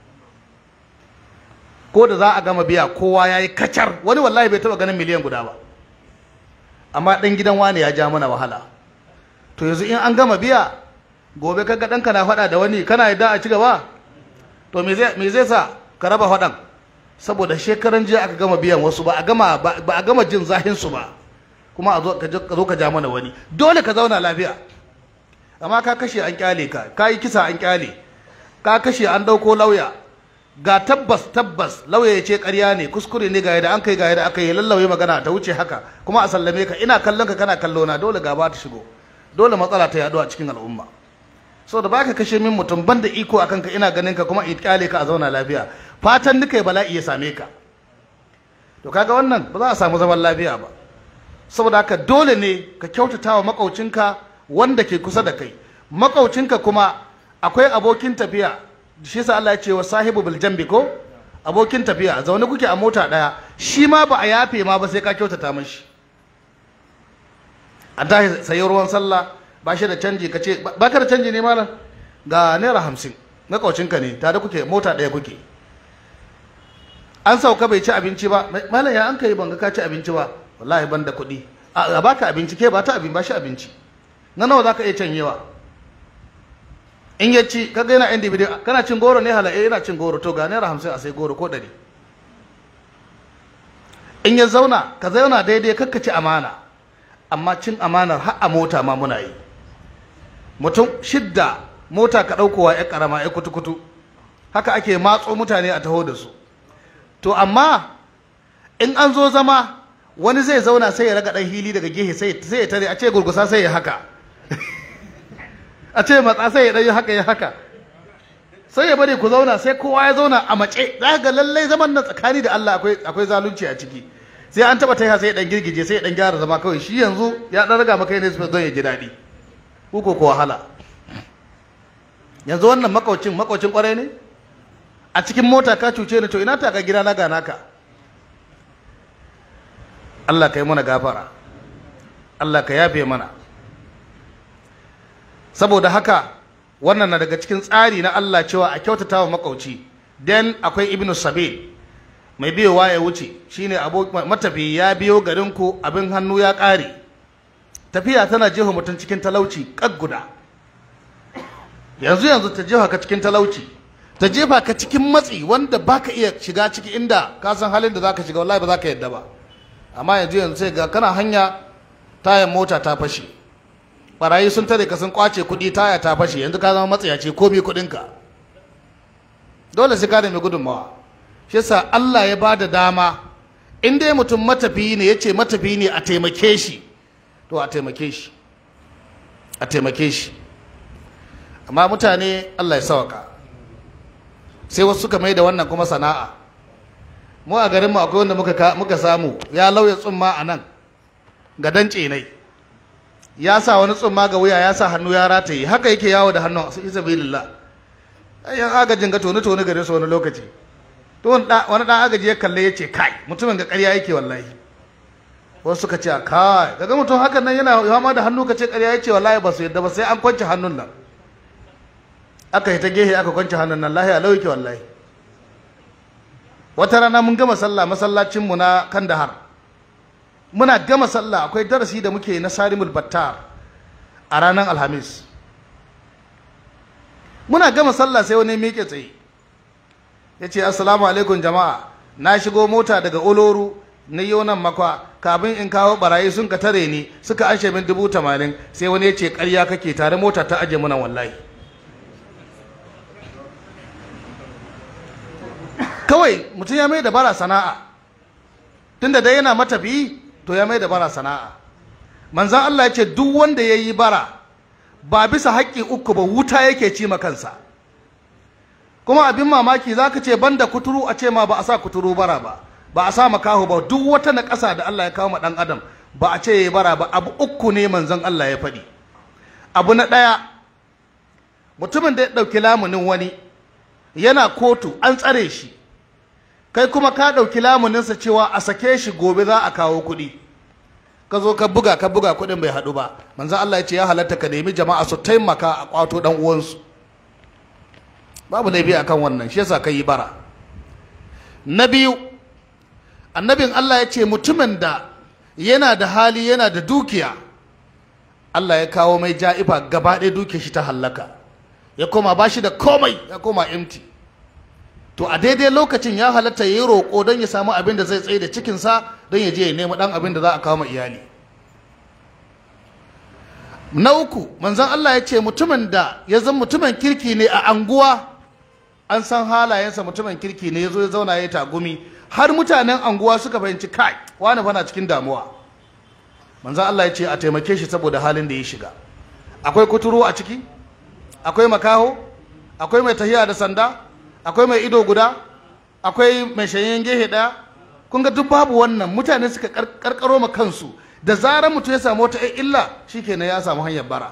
ko da za a gama biya kowa ya yi kacar wani wallahi bai taɓa ganin miliyan guda ba amma ɗan gidan wani ya ja mana wahala to yanzu in an gama biya gobe kaga ɗanka na faɗa da wani kana yadda a ci gaba to me zai sa ka raba faɗan saboda shekaran jiya aka gama biyan wasu ba a gama ba a gama jin zahin su ba kuma a zo ka ja mana wani dole ka zauna lafiya amma ka kashe an kyale ka ka yi kisa an kyale ka kashe an ɗauko lauya ga tabbas tabbas lauya ya ce ƙarya ne kuskure ne ga yadda an kai ga yadda aka yi lallauye magana ta wuce haka kuma a sallame ka ina kallon ka kana kallo na dole gaba ta shigo dole matsala ta yaɗu a cikin al'umma so da baka kashe min mutum banda iko akan ka ina ganin ka kuma in kyale ka a zauna lafiya fatan duka bala'i ya same ka to kaga wannan ba za a samu zaman lafiya ba saboda haka dole ne ka kyautata wa makaucinka wanda ke kusa da kai makaucinka kuma akwai abokin tafiya shi yasa Allah ya ce wa sahibu bil jambi ko abokin tafiya zaune kuke a mota daya shi ma ba a yafe ma ba sai ka kyautata mashi a tashi sayi ruwan sallah ba shi da canji ka ce ba ka da canji ne malam ga naira hamsin makaucinka ne tare kuke mota daya kuke an sauka bai ci abinci ba malam ya an kai ban ga ka ci abinci ba wallahi ban da kuɗi a baka abinci ke ba ta abin ba shi abinci na nawa zaka iya canyewa in ya ci kaga yana individual kana cin goro ne halaye yana cin goro to ga naira hamsin a sai goro ko ɗari in ya zauna ka zauna daidai kakka ci amana amma cin amanar har a mota ma muna yi mutum shidda mota ka ɗaukowa ya ƙarama ya kutu-kutu haka ake matso mutane a taho da su to amma in an zo zama wani zai zauna sai ya raga ɗan hili daga gehe sai ya tare a ce gurgusa sai ya haka a ce matsa sai ya ɗan yi haka ya haka sai ya bari ku zauna sai kowa ya zauna a mace za ga lallai zaman nan tsakani da Allah akwai akwai zalunci a ciki sai an taba taiha sai ya dan girgije sai ya dan gyara zama kawai shi yanzu ya dan raga maka ne don ya ji daɗi ku ko ko wahala yanzu wannan makaucin makaucin kwarai ne a cikin mota ka cuce ni to ina ta ka gida na ga naka Allah ka yi mana gafara Allah ka yafe mana saboda haka wannan na daga cikin tsari na Allah cewa a kyautata wa makauci dan akwai ibnu sabil mai biyowa ya wuce shine matafi ya biyo garin ku abin hannu ya ƙare tafiya tana jefa mutum cikin talauci guda. yanzu yanzu ta jefa ka cikin talauci ta jefa ka cikin matsi wanda baka iya shiga ciki inda ka san halin da zaka shiga wallahi ba za ka yadda ba amma yanzu yanzu sai ga kana hanya tayan mota ta fashe barayi sun tare ka sun kwace kuɗi taya ta fashe yanzu ka zama matsayaci komi kuɗinka dole sai ka nemi gudunmawa shi yasa Allah ya bada dama in dai mutum matafiyi ne yace matafiyi ne a taimake shi to a taimake shi a taimake shi amma mutane Allah ya sawaka sai wasu suka mai da wannan kuma sana'a mu a garinmu akwai wanda muka, muka samu ya lauya tsumma a nan ga dance nai ya sa wani tsumma ga wuya ya sa hannu ya rataye haka yake yawo da hannun su isa bilillah yan agajin ga toni toni gare su wani lokaci to wani dan agaji ya kalle ya ce kai mutumin ga ƙarya yake wallahi wasu suka ce kai kaga mutum hakan nan yana yama da hannu ka ce ƙarya yake wallahi ba su yadda ba sai an kwance hannun nan aka yi ta gehe aka kwanci hannun nan lahiya lauke wallahi wata rana mun gama sallah masallacinmu na kandahar muna gama sallah akwai darasi da muke na sarimul battar a ranar alhamis muna gama sallah sai wani miƙe tsaye ya ce assalamu alaikum jama'a na shigo mota daga oloru na yau nan makwa kafin in kawo barayi sun ka tare ni suka anshe min dubu tamanin sai wani ya ce karya kake tare mota ta aje muna wallahi kawai mutum ya mai da bara sana'a tunda dai yana matafi to ya mai da bara sana'a manzan Allah ya ce duk wanda ya yi bara ba bisa haƙƙi uku ba wuta yake ci ma kansa kuma abin mamaki za ka ce banda kuturu a ce ma ba a sa kuturu bara ba ba a sa makaho ba duk wata na ƙasa da Allah ya kawo ma ɗan adam ba a ce ya yi bara ba abu uku ne manzon Allah ya faɗi abu na ɗaya mutumin da ya ɗauki lamunin wani yana kotu an tsare shi kai kuma ka ɗauki lamuninsa cewa a sake shi gobe za a kawo kuɗi ka zo ka buga ka buga kuɗin bai haɗu ba manzon Allah ya ce ya halatta ka nemi jama'a su taimaka a kwato ɗan uwansu babu laifi akan wannan shi yasa ka yi bara na biyu annabin Allah ya ce mutumin da yana da hali yana da dukiya Allah ya kawo mai ja'ifa gaba ɗaya dukiyar shi ta hallaka ya koma ba shi da komai ya koma empty to a daidai lokacin ya halatta ya yi roƙo don ya samu abin da zai tsaye da cikinsa don ya je ya nemi ɗan abin da za a kawo ma iyali na uku manzon Allah ya ce mutumin da ya zama mutumin kirki ne a anguwa an san halayensa mutumin kirki ne ya zo ya zauna ya tagumi har mutanen anguwa suka fahimci kai wani fana cikin damuwa manzan Allah ya ce a taimake shi saboda halin da ya shiga akwai kuturu a ciki akwai makaho akwai mai tahiya da sanda akwai mai ido guda akwai mai shayyen gehe daya kun ga duk babu wannan mutane suka karkaro ma kansu da zarar mutum ya samu wata illa shikenan ya samu hanyar bara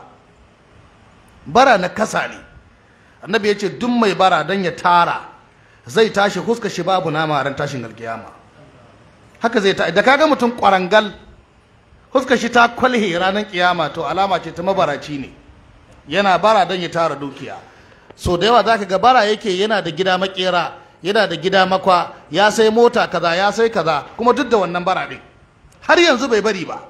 bara na kasa ne annabi ya ce duk mai bara don ya tara zai tashi huska shi babu nama ran tashin alkiyama haka zai ta da kaga mutum kwarangal huska shi ta kwalhe ranar kiyama to alama ce ta mabaraci ne yana bara don ya tara dukiya so da yawa zaka ga bara yake yana da gida makera yana da gida makwa ya sai mota kaza ya sai kaza kuma duk da wannan bara din har yanzu bai bari ba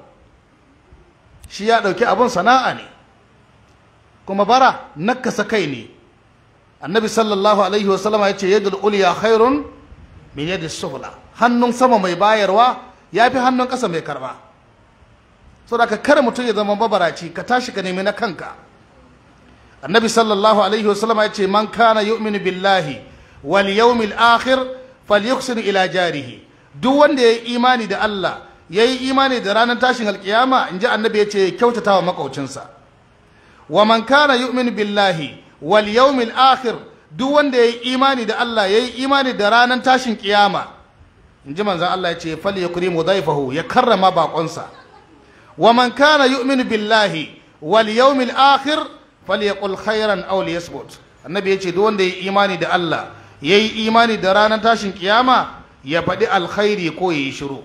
shi ya dauki abun sana'a ne kuma bara nakasa kai ne annabi sallallahu alaihi wasallama ya ce yadda uliya khairun min yadda sufla hannun sama mai bayarwa ya fi hannun ƙasa mai karba so da ka kare mutum ya zama babaraci ka tashi ka nemi na kanka annabi sallallahu alaihi wasallama ya ce man kana yu'minu billahi wal yawmil akhir falyuhsin ila jarihi duk wanda yayi imani da Allah yayi imani da ranar tashin alkiyama inji annabi ya ce kyautata wa makaucinsa wa man kana yu'minu billahi wal yawmil akhir duk wanda yayi imani da Allah yayi imani da ranar tashin kiyama inji manzon Allah ya ce fal yakrimu dhaifahu ya karrama bakonsa wa man kana yu'minu billahi wal yawmil akhir falyaqul khairan aw liyasmut annabi ya ce duk wanda yayi imani da Allah yayi imani da ranar tashin kiyama ya faɗi alkhairi ko yayi shiru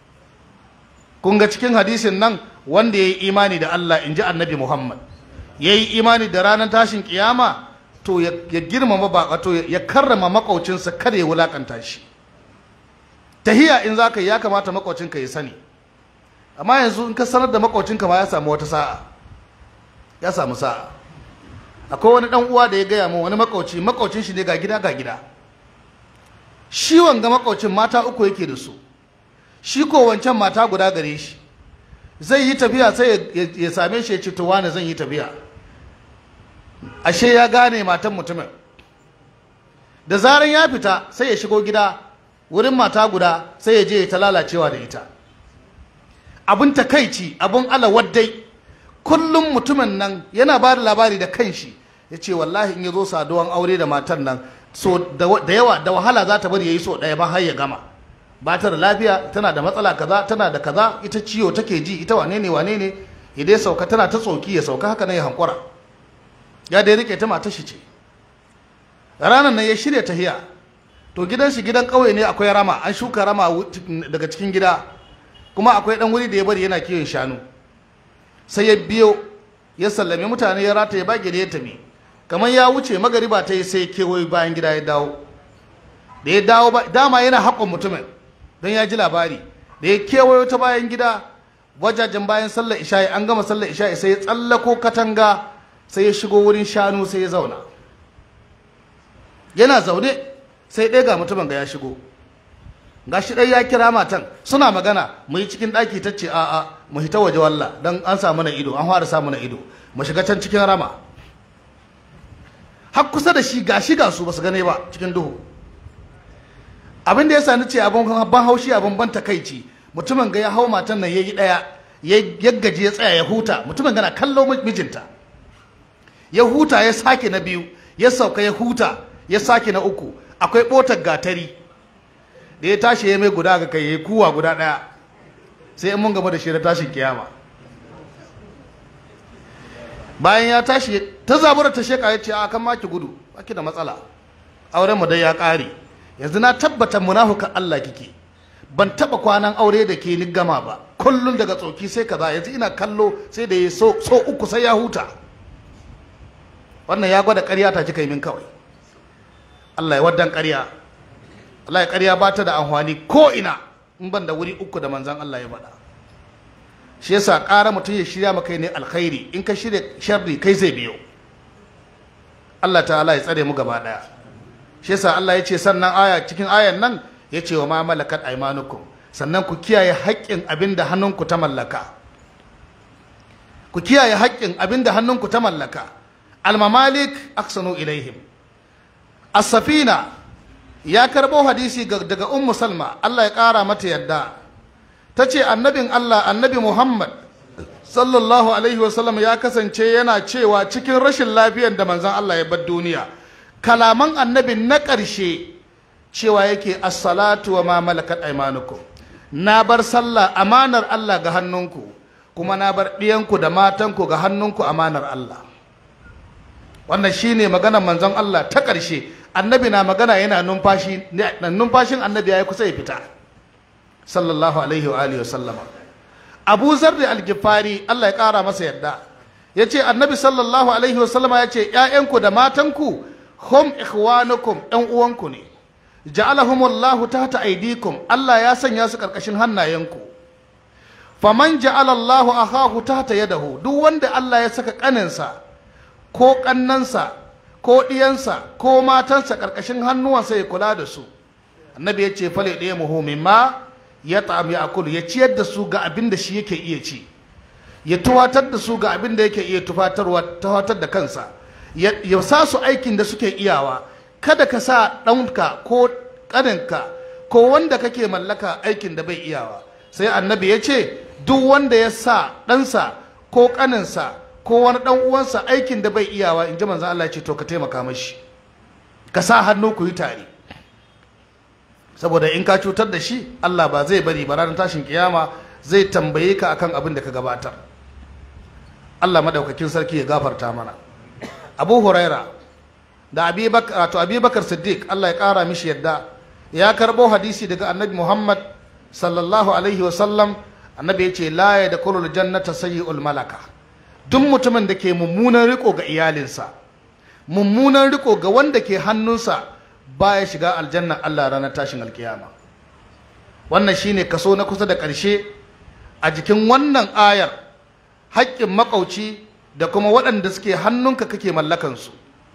kun ga cikin hadisin nan wanda yayi imani da Allah inji annabi Muhammad ya yi imani da ranar tashin kiyama to ya girmama baka to ya karrama makaucinsa kada ya wulakanta shi tahiya in za ka yi ya kamata makaucinka ya sani amma yanzu in ka sanar da makaucinka ma ya samu wata sa'a ya samu sa'a akwai wani dan uwa da ya gaya min wani makauci makaucin shi ne ga gida ga gida shi wanga makaucin mata uku yake da su shi ko wancan mata guda gare shi zai yi tafiya sai ya same shi ya ce to wani zan yi tafiya ashe ya gane matan mutumin da zaran ya fita sai ya shigo gida wurin mata guda sai ya je ta lalacewa da ita abin takaici abin alawaddai kullum mutumin nan yana ba da labari da kanshi ya ce wallahi in ya zo saduwan aure da matan nan so da yawa da wahala za ta bari ya yi so ɗaya ba har ya gama ba ta da lafiya tana da matsala kaza tana da kaza ita ciwo take ji ita wane ne wane ne idan sauka tana ta tsoki ya sauka haka nan ya hankura ya dai rike ta matar shi ce ranar nan ya shirya tahiya to gidan shi gidan ƙauye ne akwai rama an shuka rama daga cikin gida kuma akwai dan wuri da ya bari yana kiwon shanu sai ya biyo ya sallame mutane ya rataye bage da ya tafi kamar ya wuce magariba ta yi sai kewaye bayan gida ya dawo da ya dawo ba dama yana haƙon mutumin don ya ji labari da ya kewayo ta bayan gida wajajen bayan sallar isha'i an gama sallar isha'i sai ya tsallako katanga sai ya shigo wurin shanu sai ya zauna yana zaune sai ɗaya ga mutumin ga ya shigo ga shi ɗaya ya kira matan suna magana mu yi cikin ɗaki ta ce a'a mu hita waje walla don an samu na ido an fara samu na ido mu shiga can cikin rama har kusa da shi ga shi ga su ba su gane ba cikin duhu abin da ya sani ce abin ban haushi abin ban takaici mutumin ga ya hau matan nan yayi daya ya gaji ya tsaya ya huta mutumin gana kallo mijinta ya huta ya sake na biyu ya sauka ya huta ya sake na uku akwai botar gatari da ya tashi ya mai guda ga kai ya kuwa guda daya sai in mun gama da shi da tashin kiyama bayan ya tashi ta zabura ta sheka ya ce a kan maki gudu baki da matsala auren mu dai ya kare yanzu na tabbata munafukan Allah kike ban taba kwanan aure da ke ni gama ba kullun daga tsoki sai kaza yanzu ina kallo sai da ya so, so uku sai ya huta wannan ya gwada ƙarya ta kika yi min kawai Allah ya waddan ƙarya Allah ya ƙarya ba ta da amfani ko ina in ban da wuri uku da manzan Allah ya faɗa shi yasa ƙara mutum ya shirya maka ne alkhairi in ka shirya sharri kai zai biyo Allah ta'ala ya tsare mu gaba ɗaya shi yasa Allah ya ce sannan aya cikin ayan nan ya ce wa ma malakat aymanukum sannan ku kiyaye haƙƙin abin da hannunku ta mallaka ku kiyaye haƙƙin abin da hannunku ta mallaka almamalik aksanu ilaihim as-safina ya karɓo hadisi daga ummu salma Allah ya ƙara mata yadda ta ce annabin Allah annabi Muhammad sallallahu alaihi wasallam ya kasance yana cewa cikin rashin lafiyar da manzon Allah ya bar duniya kalaman annabi na ƙarshe cewa yake assalatu wa ma malakat aymanukum na bar sallah amanar Allah ga hannunku kuma na bar ɗiyanku da matanku ga hannunku amanar Allah wannan shine maganar manzon Allah ta ƙarshe annabi na magana yana numfashi numfashin annabi ya yi kusa ya fita sallallahu alaihi wa alihi wasallama abu zarri algifari Allah ya ƙara masa yadda ya ce annabi sallallahu alaihi wasallama ya ce ‘ya'yanku da matanku hum ikhwanukum ‘yan uwanku ne ja'alahumullahu tahta aidikum Allah ya sanya su ƙarƙashin hannayenku faman ja'alallahu akahu tahta yadahu duk wanda Allah ya saka ƙaninsa ko ƙannansa ko ɗiyansa ko matansa ƙarƙashin hannuwansa ya kula da su annabi ya ce fale ɗaya muhimmin ma ya ta'am ya akulu ya ciyar da su ga abin da shi yake iya ci ya tuwatar da su ga abin da yake iya tufatarwa tuwatar da kansa ya sa su aikin da suke iyawa kada ka sa ɗanka ko ƙaninka ko wanda kake mallaka aikin da bai iyawa sai annabi ya ce duk wanda ya sa ɗansa ko ƙaninsa ko wani ɗan uwansa aikin da bai iyawa in ji manzan Allah ya ce to ka taimaka mashi ka sa hannu ku yi tare saboda in ka cutar da shi Allah ba zai bari ba ranar tashin kiyama zai tambaye ka akan abin da ka gabatar Allah madaukakin sarki ya gafarta mana Abu Huraira da Abi Bakar to Abi Bakar Siddiq Allah ya kara mishi yadda ya karbo hadisi daga Annabi Muhammad sallallahu alaihi wa sallam Annabi ya ce la yadkhulul jannata sayyi'ul malaka duk mutumin da ke mummunan riko ga iyalinsa mummunan riko ga wanda ke hannunsa baya shiga aljanna Allah ranar tashin alkiyama wannan shine kaso na kusa da ƙarshe a jikin wannan ayar haƙƙin makauci da kuma waɗanda suke hannunka kake mallakansu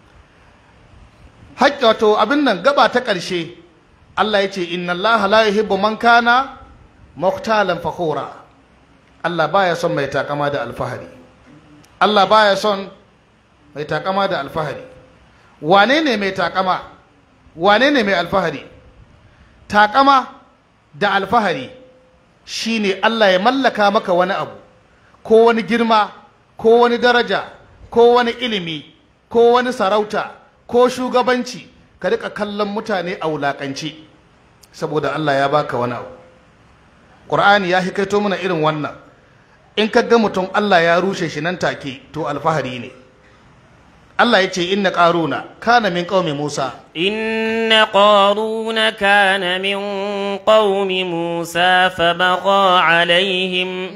haƙƙi wato abin nan gaba ta ƙarshe Allah ya ce inna Allah la yuhibbu man kana muhtalan fakhura Allah baya son mai takama da alfahari Allah baya son mai takama da alfahari wane ne mai takama wane ne mai alfahari takama da alfahari shine Allah ya mallaka maka wani abu ko wani girma ko wani daraja ko wani ilimi ko wani sarauta ko shugabanci ka rika kallon mutane a wulakanci saboda Allah ya baka wani abu Qur'ani ya hikaito mana irin wannan in ka ga mutum Allah ya rushe shi nan take to alfahari ne Allah ya ce inna ƙaruna kana min ƙaumi Musa. Inna ƙaruna kana min ƙaumi Musa fa baqa alaihim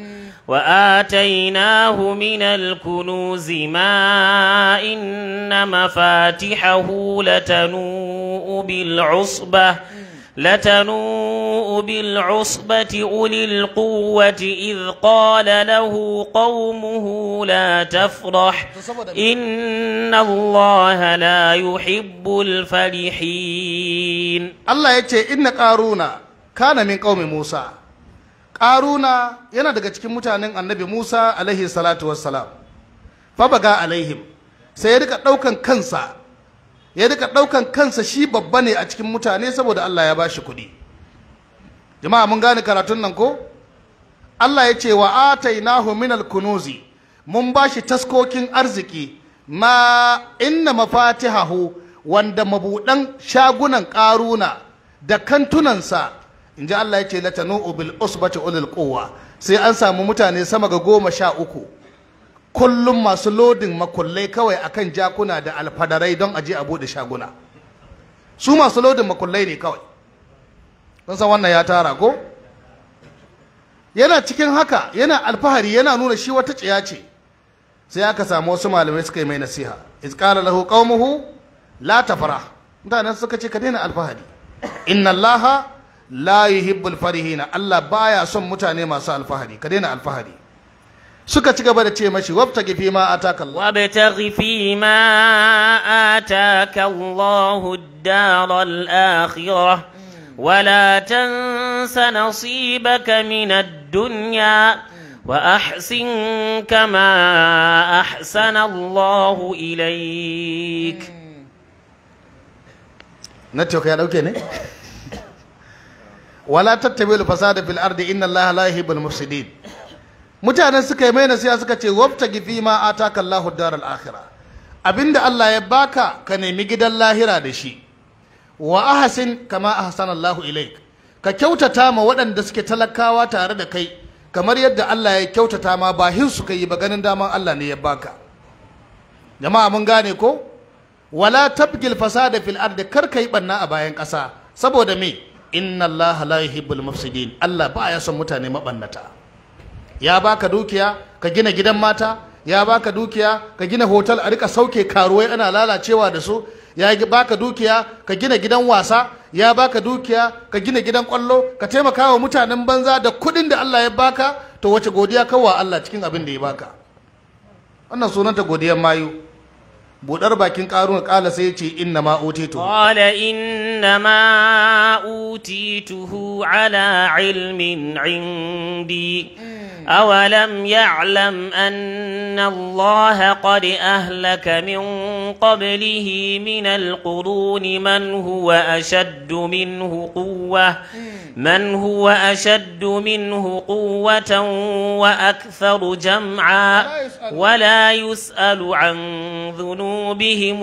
وآتيناه من الكنوز ما إن مفاتحه لتنوء بالعصبة لتنوء بالعصبة أولي القوة إذ قال له قومه لا تفرح إن الله لا يحب الفرحين Allah ya ce inna ƙaruna kana min ƙaumi Musa ƙaruna yana daga cikin mutanen annabi Musa alaihi salatu wassalam fa baga alaihim sai ya rika ɗaukan kansa ya rika ɗaukan kansa shi babba ne a cikin mutane saboda Allah ya bashi kuɗi jama'a mun gane karatun nan ko Allah ya ce wa atainahu minal kunuzi mun bashi taskokin arziki ma inna mafatihahu wanda mabuɗan shagunan ƙaruna da kantunansa in ji Allah ya ce latanu bil usbati ulil quwwa sai an samu mutane sama ga goma sha uku kullum masu lodin makullai kawai akan jakuna da alfadarai don aje a buɗe shaguna su masu lodin makullai ne kawai kun san wannan ya tara ko yana cikin haka yana alfahari yana nuna shi wata tsiya ce sai aka samu wasu malamai suka yi mai nasiha iz qala lahu qaumuhu la tafrah mutanen suka ce ka daina alfahari inna allaha la yuhibbul farihina Allah baya son mutane masu alfahari ka daina alfahari suka ci gaba da ce mashi wabtagi fi ma ataka Allah وابتغ فيما آتاك الله الدار الآخرة ولا تنس نصيبك من الدنيا وأحسن كما أحسن الله إليك network ya dauke ne wala tattabi'ul fasada fil ardi inna allaha la yuhibbul mufsidin mutanen suka yi mai nasiha suka ce wabtagi fi ma ataka Allahu daral akhirah abinda Allah ya baka ka nemi gidan lahira da shi wa ahsin kama ahsana Allahu ilaik ka kyautata ma waɗanda suke talakawa tare da kai kamar yadda Allah ya kyautata ma ba hin suka yi ba ganin daman Allah ne ya baka jama'a mun gane ko wala tabgil fasada fil ardi kar kai banna a bayan ƙasa saboda me inna allaha la yuhibbul mufsidin Allah ba ya son mutane mabannata ya baka dukiya ka gina gidan mata ya baka dukiya ka gina hotel a rika sauke karuwai ana lalacewa da su ya baka dukiya ka gina gidan wasa ya baka dukiya ka gina gidan kwallo ka taimaka wa mutanen banza da kuɗin da Allah ya baka to wace godiya kawwa Allah cikin abin da ya baka wannan sunanta godiyar mayu budar bakin karuna kala sai ya ce inna ma utitu قال إنما أوتيته على علم عندي أولم يعلم أن الله قد أهلك من قبله من القرون من هو أشد منه قوة من هو أشد منه قوة وأكثر جمعا ولا يسأل عن ذنوبهم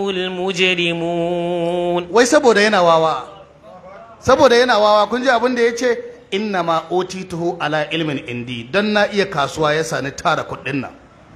المجرمون wai saboda yana wawa saboda yana wawa kun ji abin da ya ce inna ma otituhu ala ilmin indi don na iya kasuwa ya sani tara kuɗin nan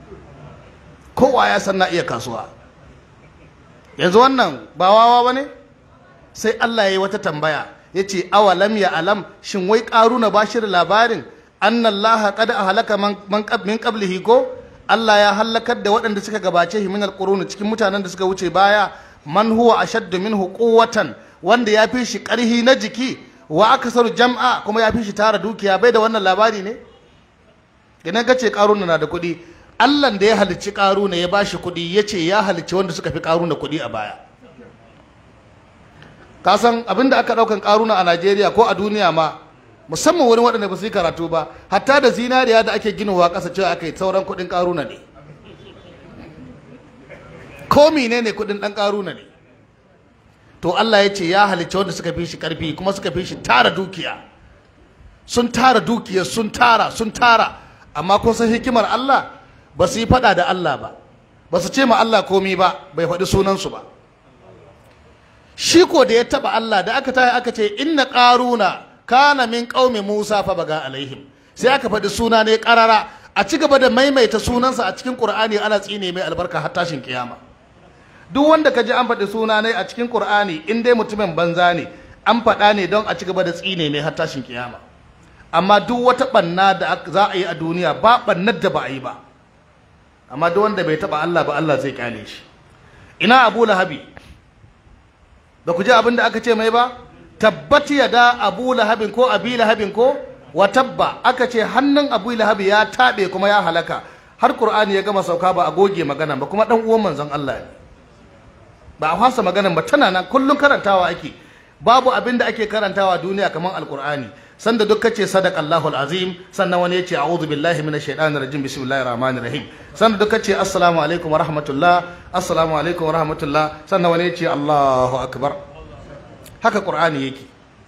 kowa ya san na iya kasuwa yanzu wannan ba wawa ba ne sai Allah ya yi wata tambaya ya ce awalam ya alam shin wai ƙaruna ba shi da labarin annallaha qad ahlaka man man qab- min qablihi ko Allah ya halakar da waɗanda suka gabace shi min alquruni cikin mutanen da suka wuce baya man huwa ashaddu minhu quwwatan wanda ya fi shi ƙarhi na jiki wa aksaru jam'a kuma ya fi shi tara dukiya bai da wannan labari ne idan ka ce ƙaruna na da kuɗi Allah da ya halicci ƙaruna ya bashi kuɗi ya ce ya halicci wanda suka fi ƙaruna kuɗi a baya ka san abin da aka ɗaukan ƙaruna a Najeriya ko a duniya ma musamman wurin waɗanda ba su yi karatu ba hatta da zinariya da ake ginowa ƙasa cewa aka yi sauran kuɗin ƙaruna ne ko mene ne kuɗin ɗan ƙaruna ne to Allah ya ce ya halicci wanda suka fi shi ƙarfi kuma suka fi shi tara dukiya sun tara dukiya sun tara sun tara amma kun san hikimar Allah ba su yi faɗa da Allah ba ba su ce ma Allah komi ba bai faɗi sunansu ba shi ko da ya taɓa Allah da aka tayi aka ce inna ƙaruna kana min qaumi Musa fa baga alaihim sai aka faɗi suna ne ƙarara a ci gaba da maimaita sunansa a cikin Qur'ani ana tsine mai albarka har tashin kiyama duk wanda ka ji an faɗi suna ne a cikin Qur'ani in dai mutumin banza ne an faɗa ne don a ci gaba da tsine mai har tashin kiyama amma duk wata banna da za a yi a duniya ba bannar da ba a yi ba amma duk wanda bai taba Allah ba Allah zai kyale shi ina Abu Lahabi ba ku ji abin da aka ce mai ba tabbati yada Abu Lahabin ko Abi Lahabin ko wa tabba aka ce hannun Abu Lahabi ya tabe kuma ya halaka har Qur'ani ya gama sauka ba a goge magana ba kuma dan uwan manzon Allah ne ba a fasa maganan ba tana nan kullum karantawa ake babu abin da ake karantawa duniya kamar alkur'ani sanda duk kace sadaqallahu alazim sannan wani yace a'udhu billahi minash shaitanir rajim bismillahir rahmanir rahim sanda duk kace assalamu alaikum wa rahmatullah assalamu alaikum wa rahmatullah sannan wani yace allahu akbar haka qur'ani yake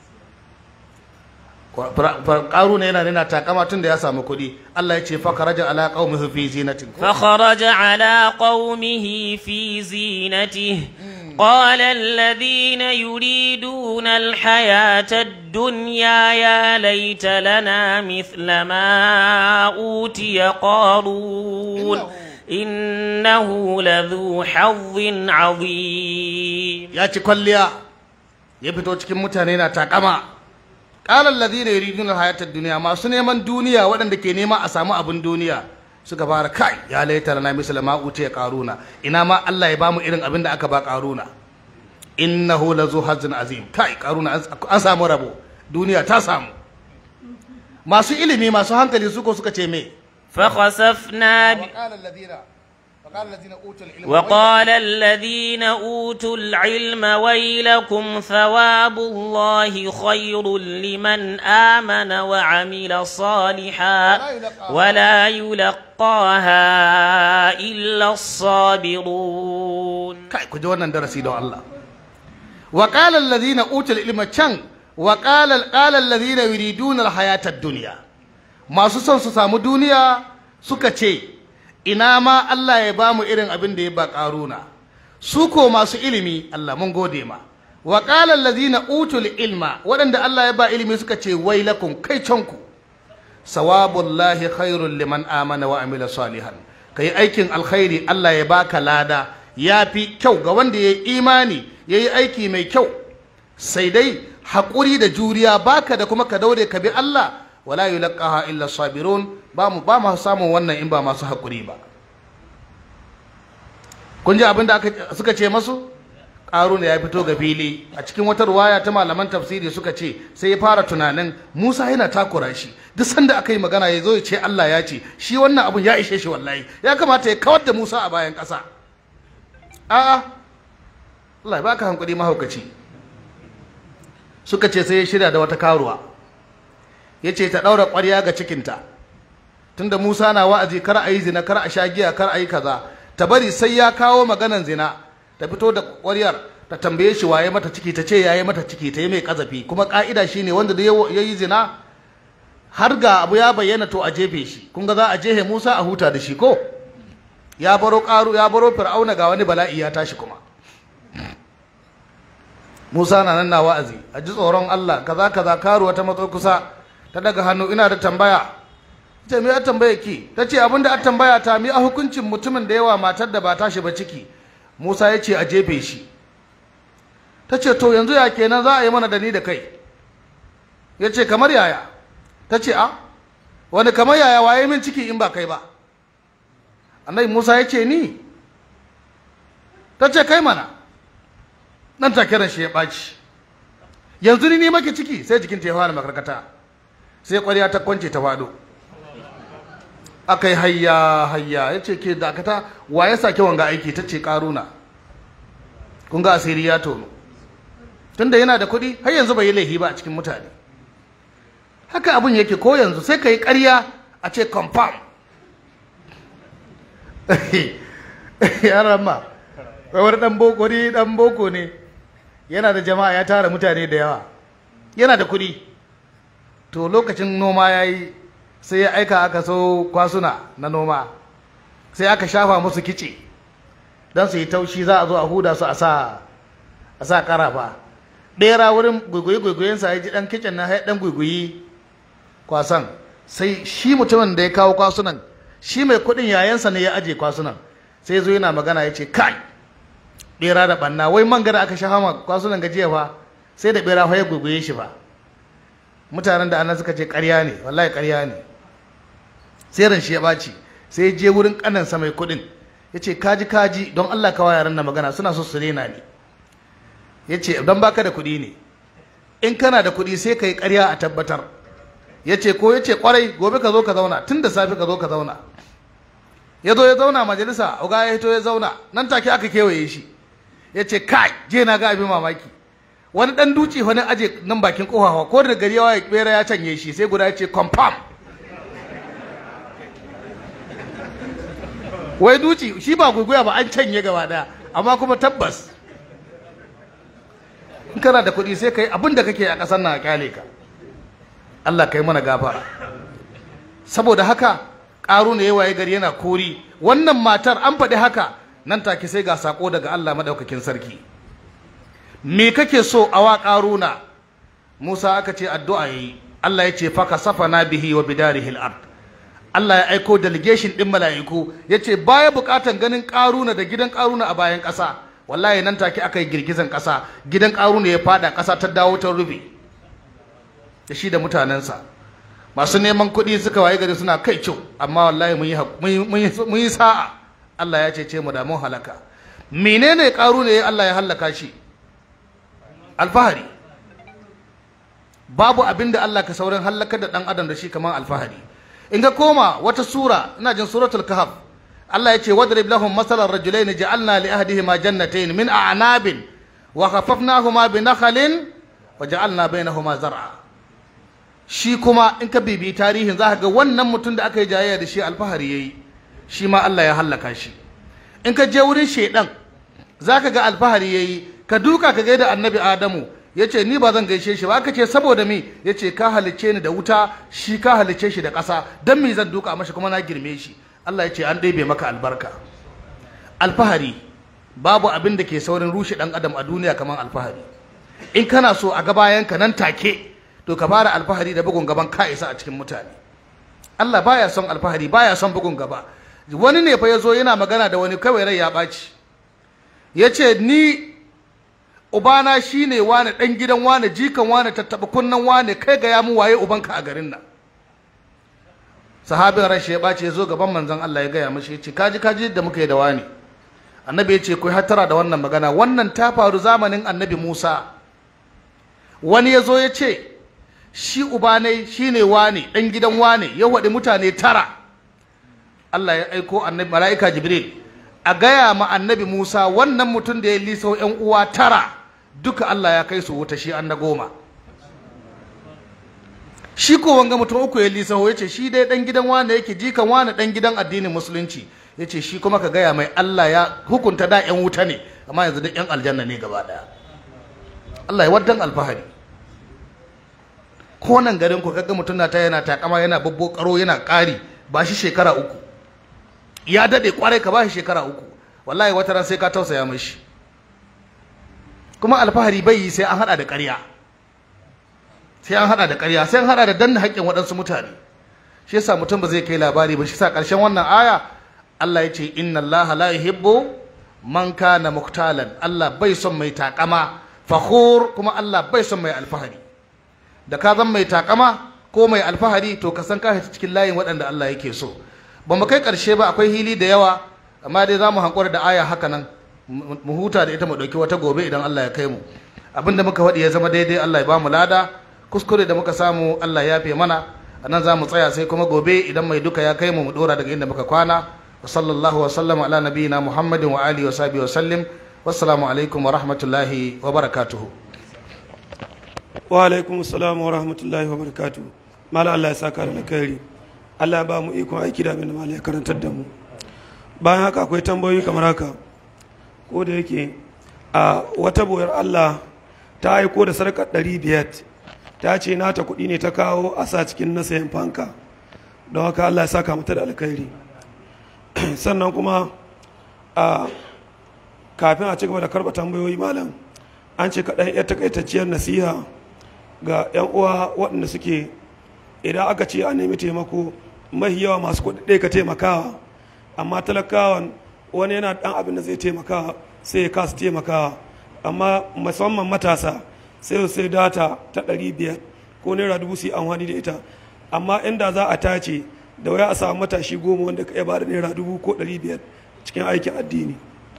ƙaruna yana nuna takama tun da ya samu kuɗi Allah ya ce fakaraja ala qaumihi fi zinatin فخرج على قومه في زينته قال الذين يريدون الحياة الدنيا يا ليت لنا مثل ما أوتي قارون إنه لذو حظ عظيم ya ci kwalliya ya fito cikin mutane na takama qala alladhina yuriduna hayata ad-dunya masu neman duniya waɗanda ke nema a samu abin duniya suka fara kai ya laita lana misla ma utiya qaruna ina ma Allah ya bamu irin abin da aka ba qaruna innahu lazu hazin azim kai qaruna an samu rabo duniya ta samu masu ilimi masu hankali suko suka ce me فخسفنا ب... وقال الذين وقال الذين اوتوا العلم وقال الذين أوتوا العلم ويلكم ثواب الله خير لمن آمن وعمل صالحا ولا يلقاها إلا الصابرون kai ku ji wannan darasi don Allah wa qala alladhina utul ilma can wa qala qala alladhina yuriduna alhayata ad-dunya masu son su samu duniya suka ce ina ma Allah ya bamu irin abin da ya ba karuna su ko masu ilimi Allah mun gode ma wa qala alladhina utul ilma waɗanda Allah ya ba ilimi suka ce wailakum kai canku sawabullahi khairul liman amana wa amila salihan kai aikin alkhairi Allah ya baka lada ya fi kyau ga wanda ya yi imani ya yi aiki mai kyau sai dai haƙuri da juriya baka da kuma ka daure ka bi Allah wala yulqaha illa sabirun ba mu ba mu samun wannan in ba masu haƙuri ba kun ji abin da aka suka ce masu ƙaruna ya fito ga fili a cikin wata ruwaya ta malaman tafsiri suka ce sai ya fara tunanin Musa yana takura shi duk sanda aka yi magana ya zo ya ce Allah ya ce shi wannan abun ya ishe shi wallahi ya kamata ya kawar da Musa a bayan ƙasa a'a Allah ya baka hankali mahaukaci suka ce sai ya shirya da wata karuwa ya ce ta ɗaura ƙwarya ga cikinta tunda Musa na wa'azi kar a yi zina kar a sha giya kar a yi kaza ta bari sai ya kawo maganan zina ta fito da ƙwaryar ta tambaye shi waye mata ciki ta ce yayi mata ciki ta yi mai kazafi kuma ka'ida shine wanda da ya yi zina har ga abu ya bayyana to a jefe shi kun ga za a jehe Musa a huta da shi ko ya baro ƙaru ya baro fir'auna ga wani bala'i ya tashi kuma Musa na nan na wa'azi a ji tsoron Allah kaza kaza karuwa ta matso kusa ta daga hannu ina da tambaya ce me ya tambaya ki ta ce abinda a tambaya ta mi a hukuncin mutumin da yawa matar da ba tashi ba ciki Musa ya ce a jefe shi ta ce to yanzu ya kenan za a yi mana da ni da kai ya ce kamar yaya ta ce a wani kamar yaya waye min ciki in ba kai ba annabi Musa ya ce ni ta ce kai mana nan take ran shi ya ɓaci yanzu ni ne maki ciki sai jikin ta ya fara makarkata sai ƙwarya ta kwance ta faɗo aka yi hayya hayya ya ce ke dakata wa ya sake wanga aiki ta ce ƙaruna kun ga asiri ya tono tunda yana da kuɗi har yanzu bai yi laifi ba a cikin mutane haka abin yake ko yanzu sai ka yi ƙarya a ce confirm yaran ma wani ɗan boko wani ɗan boko ne yana da jama'a ya tara mutane da yawa yana da kuɗi to lokacin noma ya yi sai ya aika aka so kwasuna na noma sai aka shafa musu kice don su yi taushi za a zo a huda su a sa a sa karafa ɗera wurin gwaigwayi-gwaigwayensa ya ji ɗan kicin na ya ɗan gwaigwayi kwasan sai shi mutumin da ya kawo kwasunan shi mai kuɗin yayansa ne ya aje kwasunan sai zo yana magana ya ce kai ɓera da ɓanna wai man gada aka shafa ma kwasunan gajiya fa sai da ɓera ya gwaigwaye shi fa mutanen da ana suka ce ƙarya ne wallahi ƙarya ne sai ran shi ya ɓaci sai ya je wurin ƙanansa mai kuɗin ya ce kaji kaji don Allah kawa yaran na magana suna so su rena ne ya ce don baka da kuɗi ne in kana da kuɗi sai ka yi ƙarya a tabbatar ya ce ko ya ce ƙwarai gobe ka zo ka zauna tun da safe ka zo ka zauna ya zo ya zauna majalisa uga ya hito ya zauna nan take aka kewaye shi ya ce kai je na ga abin mamaki wani dan duci wani aje nan bakin kofawa ko da gari yawa ya bera ya canye shi sai guda ya ce confirm wai duci shi ba guguya ba an canye gaba daya amma kuma tabbas in kana da kuɗi sai kai abin da kake a ƙasar nan a kyale ka Allah kai mana gafara saboda haka ƙaru ne waye gari yana kori wannan matar an faɗi haka nan take sai ga sako daga Allah madaukakin sarki me kake so a wa ƙaruna Musa aka ce addu'a yayi Allah ya ce faka safana bihi wa bidarihi al-ard Allah ya aiko delegation din mala'iku yace baya bukatan ganin ƙaruna da gidan ƙaruna a bayan ƙasa wallahi nan take aka yi girgizan ƙasa gidan ƙaruna ya fada ƙasa ta dawo ta rufe da shi da mutanensa masu neman kuɗi suka waye gari suna kai kyau amma wallahi mun yi sa'a Allah ya cece mu da mun halaka menene ƙaru ne Allah ya halaka shi alfahari babu abin da Allah ka saurin halakar da ɗan adam da shi kamar alfahari in ka koma wata sura ina jin suratul kahf Allah ya ce wadrib lahum masalan rajulaini ja'alna li ahdihima jannatayn min a'nabin wa khafafnahuma bi nakhlin wa ja'alna bainahuma zar'a shi kuma in ka bibi tarihin za ka ga wannan mutum da aka yi jayayya da shi alfahari ya yi shi ma Allah ya hallaka shi in ka je wurin shaidan za ka ga alfahari ya yi ka duka ka gaida annabi adamu ya ce ni ba zan gaishe shi ba aka ce saboda mi ya ce ka halicce ni da wuta shi ka halicce shi da ƙasa don mi zan duka mashi kuma na girme shi Allah ya ce an ɗebe maka albarka alfahari babu abin da ke saurin rushe ɗan adam a duniya kamar alfahari in kana so a gabayanka nan take to ka fara alfahari da bugun gaban ka isa a cikin mutane Allah baya son alfahari baya son bugun gaba wani ne fa ya zo yana magana da wani kawai rai ya ɓaci ya ce ni ubana shi ne wane ɗan gidan wane jikan wane tattaɓa kunnan wane kai ga ya mu waye ubanka a garin nan sahabin rashi ya ɓaci ya zo gaban manzon Allah ya gaya mashi ya ce kaji kaji da muka yi da wani annabi ya ce ku hattara da wannan magana wannan ta faru zamanin annabi Musa wani ya zo ya ce shi ubanai shi ne wane ɗan gidan wane ya waɗi mutane tara Allah ya aiko annabi mala'ika Jibril a gaya ma annabi Musa wannan mutum da ya liso ‘yan uwa tara duka Allah ya kai su wuta shi an na goma shi ko wanga mutum uku ya liso ya ce shi dai ɗan gidan wane yake jikan wane ɗan gidan addinin musulunci ya ce shi kuma ka gaya mai Allah ya hukunta da ‘yan wuta ne amma yanzu da ‘yan aljanna ne gaba ɗaya Allah ya waddan alfahari ko nan garin ku kaga mutum na ta yana takama yana babbo karo yana ƙari ba shi shekara uku ya dade kwarai ka ba shi shekara uku wallahi wata ran sai ka tausaya mashi kuma alfahari bai yi sai an hada da ƙarya sai an hada da ƙarya sai an hada da danna haƙƙin waɗansu mutane shi yasa mutum ba zai kai labari ba shi yasa ƙarshen wannan aya Allah ya ce inna Allah la yuhibbu man kana muktalan Allah bai son mai takama fakhur kuma Allah bai son mai alfahari da ka zan mai takama ko mai alfahari to ka san ka cikin layin waɗanda Allah yake so ba mu kai ƙarshe ba akwai hili da yawa amma dai za mu hankura da aya haka nan mu huta da ita mu ɗauki wata gobe idan Allah ya kai mu abin da muka faɗi ya zama daidai Allah ya ba mu lada kuskure da muka samu Allah ya fi mana a nan za mu tsaya sai kuma gobe idan mai duka ya kai mu mu ɗora daga inda muka kwana wa sallallahu wa sallama ala nabiyina muhammadin wa alihi wa sahbihi wa sallim wassalamu alaikum wa rahmatullahi wa barakatuhu wa alaikum salam wa rahmatullahi wa barakatu mala Allah ya saka da alkhairi Allah ya ba mu ikon aiki da abin da mala ya karantar da mu bayan haka akwai tambayoyi kamar haka ko da yake a wata boyar Allah ta aiko da sarkar ɗari biyar ta ce nata kuɗi ne ta kawo a sa cikin na sayan fanka don haka Allah ya saka mata da alkhairi sannan kuma a kafin a ci gaba da karɓa tambayoyi malam an ce kaɗan ya takaitacciyar nasiha ga 'yan uwa waɗanda suke idan aka ce a nemi taimako mahi yawa masu kuɗi ka taimakawa amma talakawan wani yana ɗan abin da zai taimakawa sai ya kasa taimakawa amma musamman matasa sai sai data ta ɗari biyar ko naira dubu su yi amfani da ita amma inda za a tace da waya a samu matashi goma wanda ka iya ba da naira dubu ko ɗari biyar cikin aikin addini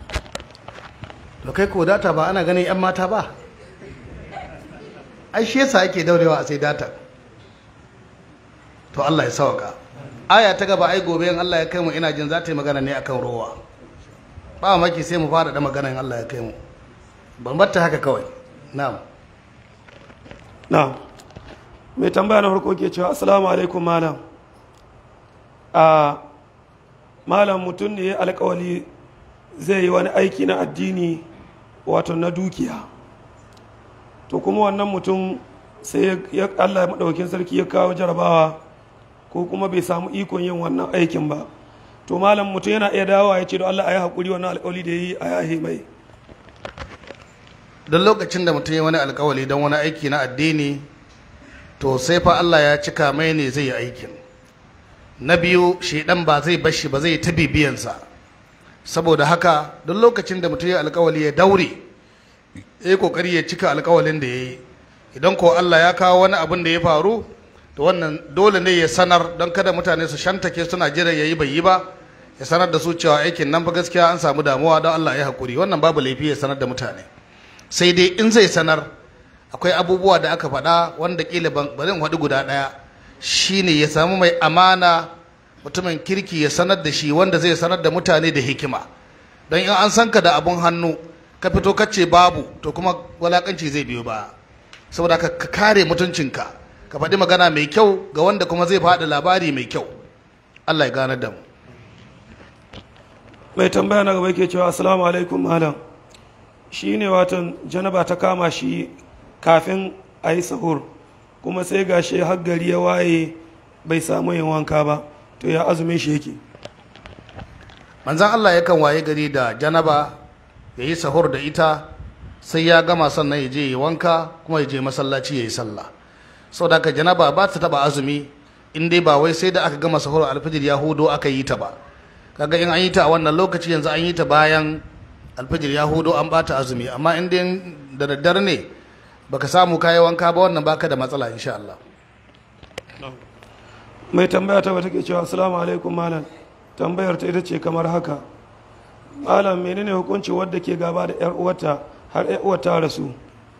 to kai ko data ba ana ganin 'yan mata ba ai shi yasa ake daurewa a sai data to Allah ya sauka aya ta gaba ai gobe in Allah ya kai mu ina jin za ta yi magana ne akan rowa ba maki sai mu fara da magana in Allah ya kai mu ban batta haka kawai na'am na mai tambaya na farko ke cewa assalamu alaikum malam a malam mutum ne ya alkawali zai yi wani aiki na addini wato na dukiya to kuma wannan mutum sai ya allah maɗaukin sarki ya kawo jarabawa ko kuma bai samu ikon yin wannan aikin ba to malam mutum yana iya dawowa ya ce da allah a yi haƙuri wannan alkawali da ya yi a yahe mai don lokacin da mutum ya wani alkawali don wani aiki na addini to sai fa Allah ya cika mai ne zai yi aikin na biyu shedan ba zai bashi ba zai ta bibiyansa saboda haka don lokacin da mutum ya alkawali ya daure ya yi kokari ya cika alkawalin da ya yi idan ko Allah ya kawo wani abin da ya faru to wannan dole ne ya sanar don kada mutane su shantake suna jiran ya yi bai yi ba ya sanar da su cewa aikin nan fa gaskiya an samu damuwa don Allah ya haƙuri wannan babu laifi ya sanar da mutane sai dai in zai sanar akwai abubuwa da aka faɗa wanda ƙila ba zan faɗi guda ɗaya shine ya samu mai amana mutumin kirki ya sanar da shi wanda zai sanar da mutane da hikima don in an san ka da abun hannu ka fito ka ce babu to kuma walakanci zai biyo ba saboda ka kare mutuncinka ka faɗi magana mai kyau ga wanda kuma zai faɗi labari mai kyau Allah ya ganar da mu mai tambaya na gaba yake cewa assalamu alaikum malam shi ne watan janaba ta kama shi kafin a yi sahur kuma sai ga shi har gari ya waye bai samu yin wanka ba to ya azumin shi yake manzan Allah yakan waye gari da janaba ya yi sahur da ita sai ya gama sannan ya je yi wanka kuma ya je masallaci ya yi sallah sau da aka janaba ba ta taba azumi in dai ba wai sai da aka gama sahur alfijir ya hudo aka yi ta ba kaga in an yi ta a wannan lokaci yanzu an yi ta bayan alfijir ya hudo an bata azumi amma in dai da daddare ne baka samu kayi wanka ba wannan baka da matsala insha Allah mai tambaya ta wata ke cewa assalamu alaikum malam tambayar ta ita ce kamar haka malam menene hukunci wadda ke gaba da yar uwata har yar uwata rasu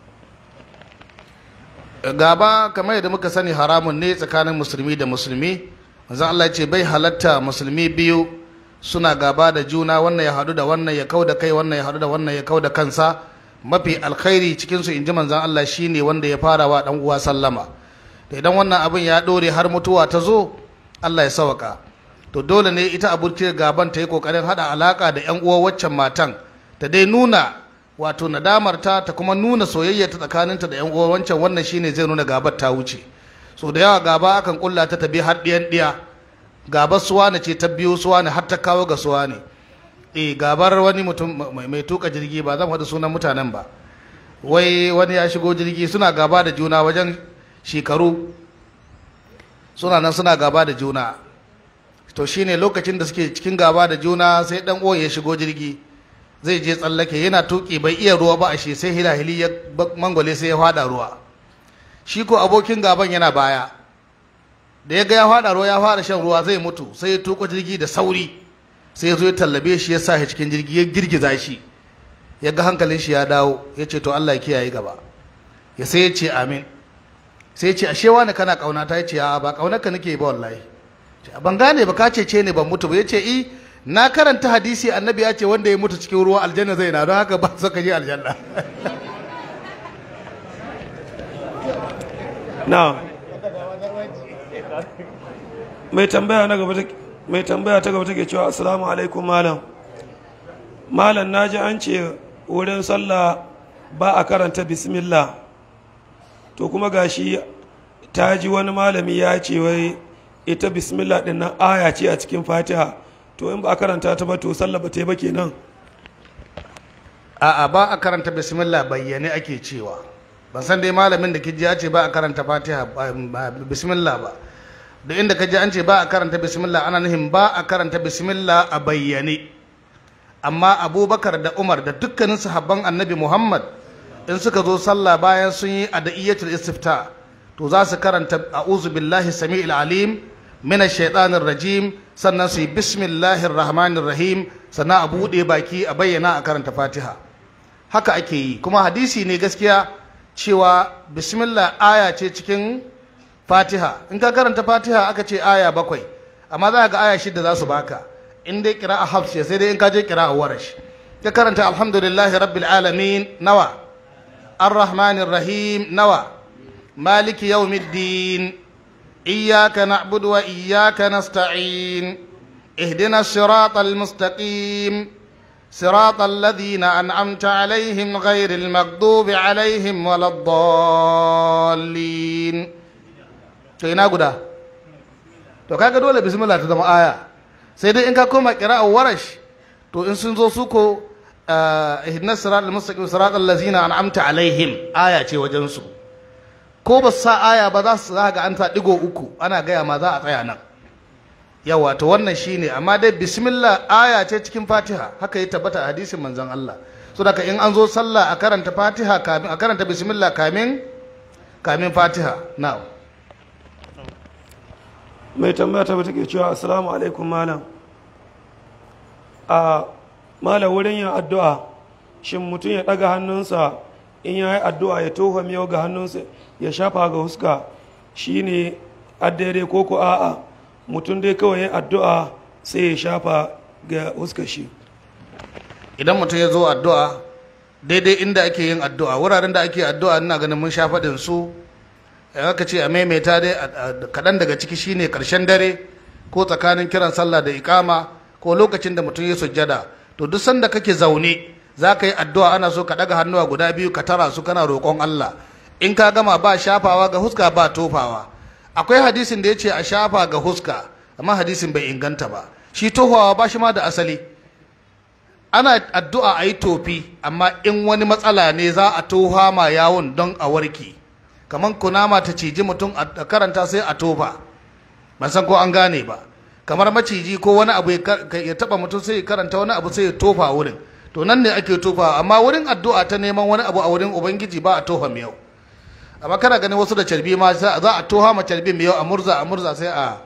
gaba kamar yadda muka sani haramun ne tsakanin musulmi da musulmi manzon Allah ya ce bai halatta musulmi biyu suna gaba da juna wannan ya hadu da wannan ya kau da kai wannan ya hadu da wannan ya kau da kansa mafi alkhairi cikin su inji manzon Allah shine wanda ya fara wa dan uwa sallama to idan wannan abin ya dore har mutuwa ta zo Allah ya sauka to dole ne ita abokiyar gaban ta yi kokarin hada alaka da yan uwa waccan matan ta dai nuna wato nadamar ta ta kuma nuna soyayya ta tsakaninta da yan uwa wancan wannan shine zai nuna gabar ta wuce so da yawa gaba akan kulla ta tabi har diyan diya gabar suwa ne ce ta biyo suwa ne har ta kawo ga suwa ne eh gabar wani mutum mai tuka jirgi ba zan faɗi sunan mutanen ba wai wani ya shigo jirgi suna gaba da juna wajen shekaru suna nan suna gaba da juna to shine lokacin da suke cikin gaba da juna sai dan uwan ya shigo jirgi zai je tsallake yana tuki bai iya ruwa ba a shi sai hilahili ya mangwale sai ya fada ruwa shi ko abokin gaban yana baya da ya ga ya fada ruwa ya fara shan ruwa zai mutu sai ya tuko jirgi da sauri sai ya zo ya tallabe shi ya sa shi cikin jirgi ya girgiza shi ya ga hankalin shi ya dawo ya ce to Allah ya kiyaye gaba ya sai ya ce amin sai ya ce ashe wani kana kauna ta ya ce a ba kaunarka nake ba wallahi ban gane ba ka ce ne ban mutu ba ya ce i na karanta hadisi annabi ya ce wanda ya mutu cikin ruwa aljanna zai na don haka ba su ka je aljanna na mai tambaya na gaba mai tambaya ta gaba take cewa assalamu alaikum malam malam naji an ce wurin sallah ba a karanta bismillah to kuma gashi ta ji wani malami ya ce wai ita bismillah din nan aya ce a cikin fatiha to in ba a karanta ta ba to sallah ba ta yi ba kenan a'a ba a karanta bismillah bayyane ake cewa ban san dai malamin da kiji ya ce ba a karanta fatiha bismillah ba da inda kaji an ce ba a karanta bismillah ana nufin ba a karanta bismillah a bayyane amma abubakar da umar da dukkanin sahabban annabi muhammad in suka zo sallah bayan sun yi adaiyatul istifta to za su karanta a'udhu billahi sami'il alim min shaitanir rajim sannan su yi bismillahir rahmanir rahim sannan a buɗe baki a bayyana a karanta fatiha haka ake yi kuma hadisi ne gaskiya cewa bismillah aya ce cikin fatiha in ka karanta fatiha aka ce aya bakwai amma za ga aya shida za su baka in dai kira a hafs sai dai in ka je kira a warash ka karanta alhamdulillahi rabbil alamin nawa arrahmanir rahim nawa maliki yawmiddin iyyaka na'budu wa iyyaka nasta'in اهدنا الصراط المستقيم صراط الذين أنعمت عليهم غير المغضوب عليهم ولا الضالين to ina guda to kaga dole bismillah ta zama aya sai dai in ka koma qira'a warash to in sun zo su ko ihdinas siratal mustaqim siratal ladzina an'amta alaihim aya ce wajen su ko ba sa aya ba za su ga an ta digo uku ana gaya ma za a tsaya nan yawa to wannan shine amma dai bismillah aya ce cikin fatiha haka ya tabbata a hadisin manzon Allah so daga in an zo sallah a karanta fatiha kamin a karanta bismillah kamin kamin fatiha now mai tambaya ta take cewa assalamu alaikum malam a malam wurin yin addu'a shin mutum ya ɗaga hannunsa in ya yi addu'a ya tofa miyau ga hannunsa ya shafa ga huska shine addare ko ko a'a mutum dai kawai yin addu'a sai ya shafa ga huskar shi idan mutum ya zo addu'a daidai inda ake yin addu'a wuraren da ake addu'a ina ganin mun sha faɗin su in aka ce a maimaita dai kaɗan daga ciki shine ƙarshen dare ko tsakanin kiran sallah da ikama ko lokacin da mutum ya sujjada to duk sanda kake zaune za ka yi addu'a ana so ka ɗaga hannuwa guda biyu ka tara su kana roƙon Allah in ka gama ba shafawa ga huska ba tofawa akwai hadisin da ya ce a shafa ga huska amma hadisin bai inganta ba shi tofawa ba shi ma da asali ana addu'a a yi tofi amma in wani matsala ne za a toha ma yawon don a warke kamar kunama ta ciji mutum a karanta sai a tofa ban san ko an gane ba kamar maciji ko wani abu ya taba mutum sai ya karanta wani abu sai ya tofa a wurin to nan ne ake tofa amma wurin addu'a ta neman wani abu a wurin ubangiji ba a tofa miyau amma kana ganin wasu da carbi ma za a toha ma carbi miyau a murza a murza sai a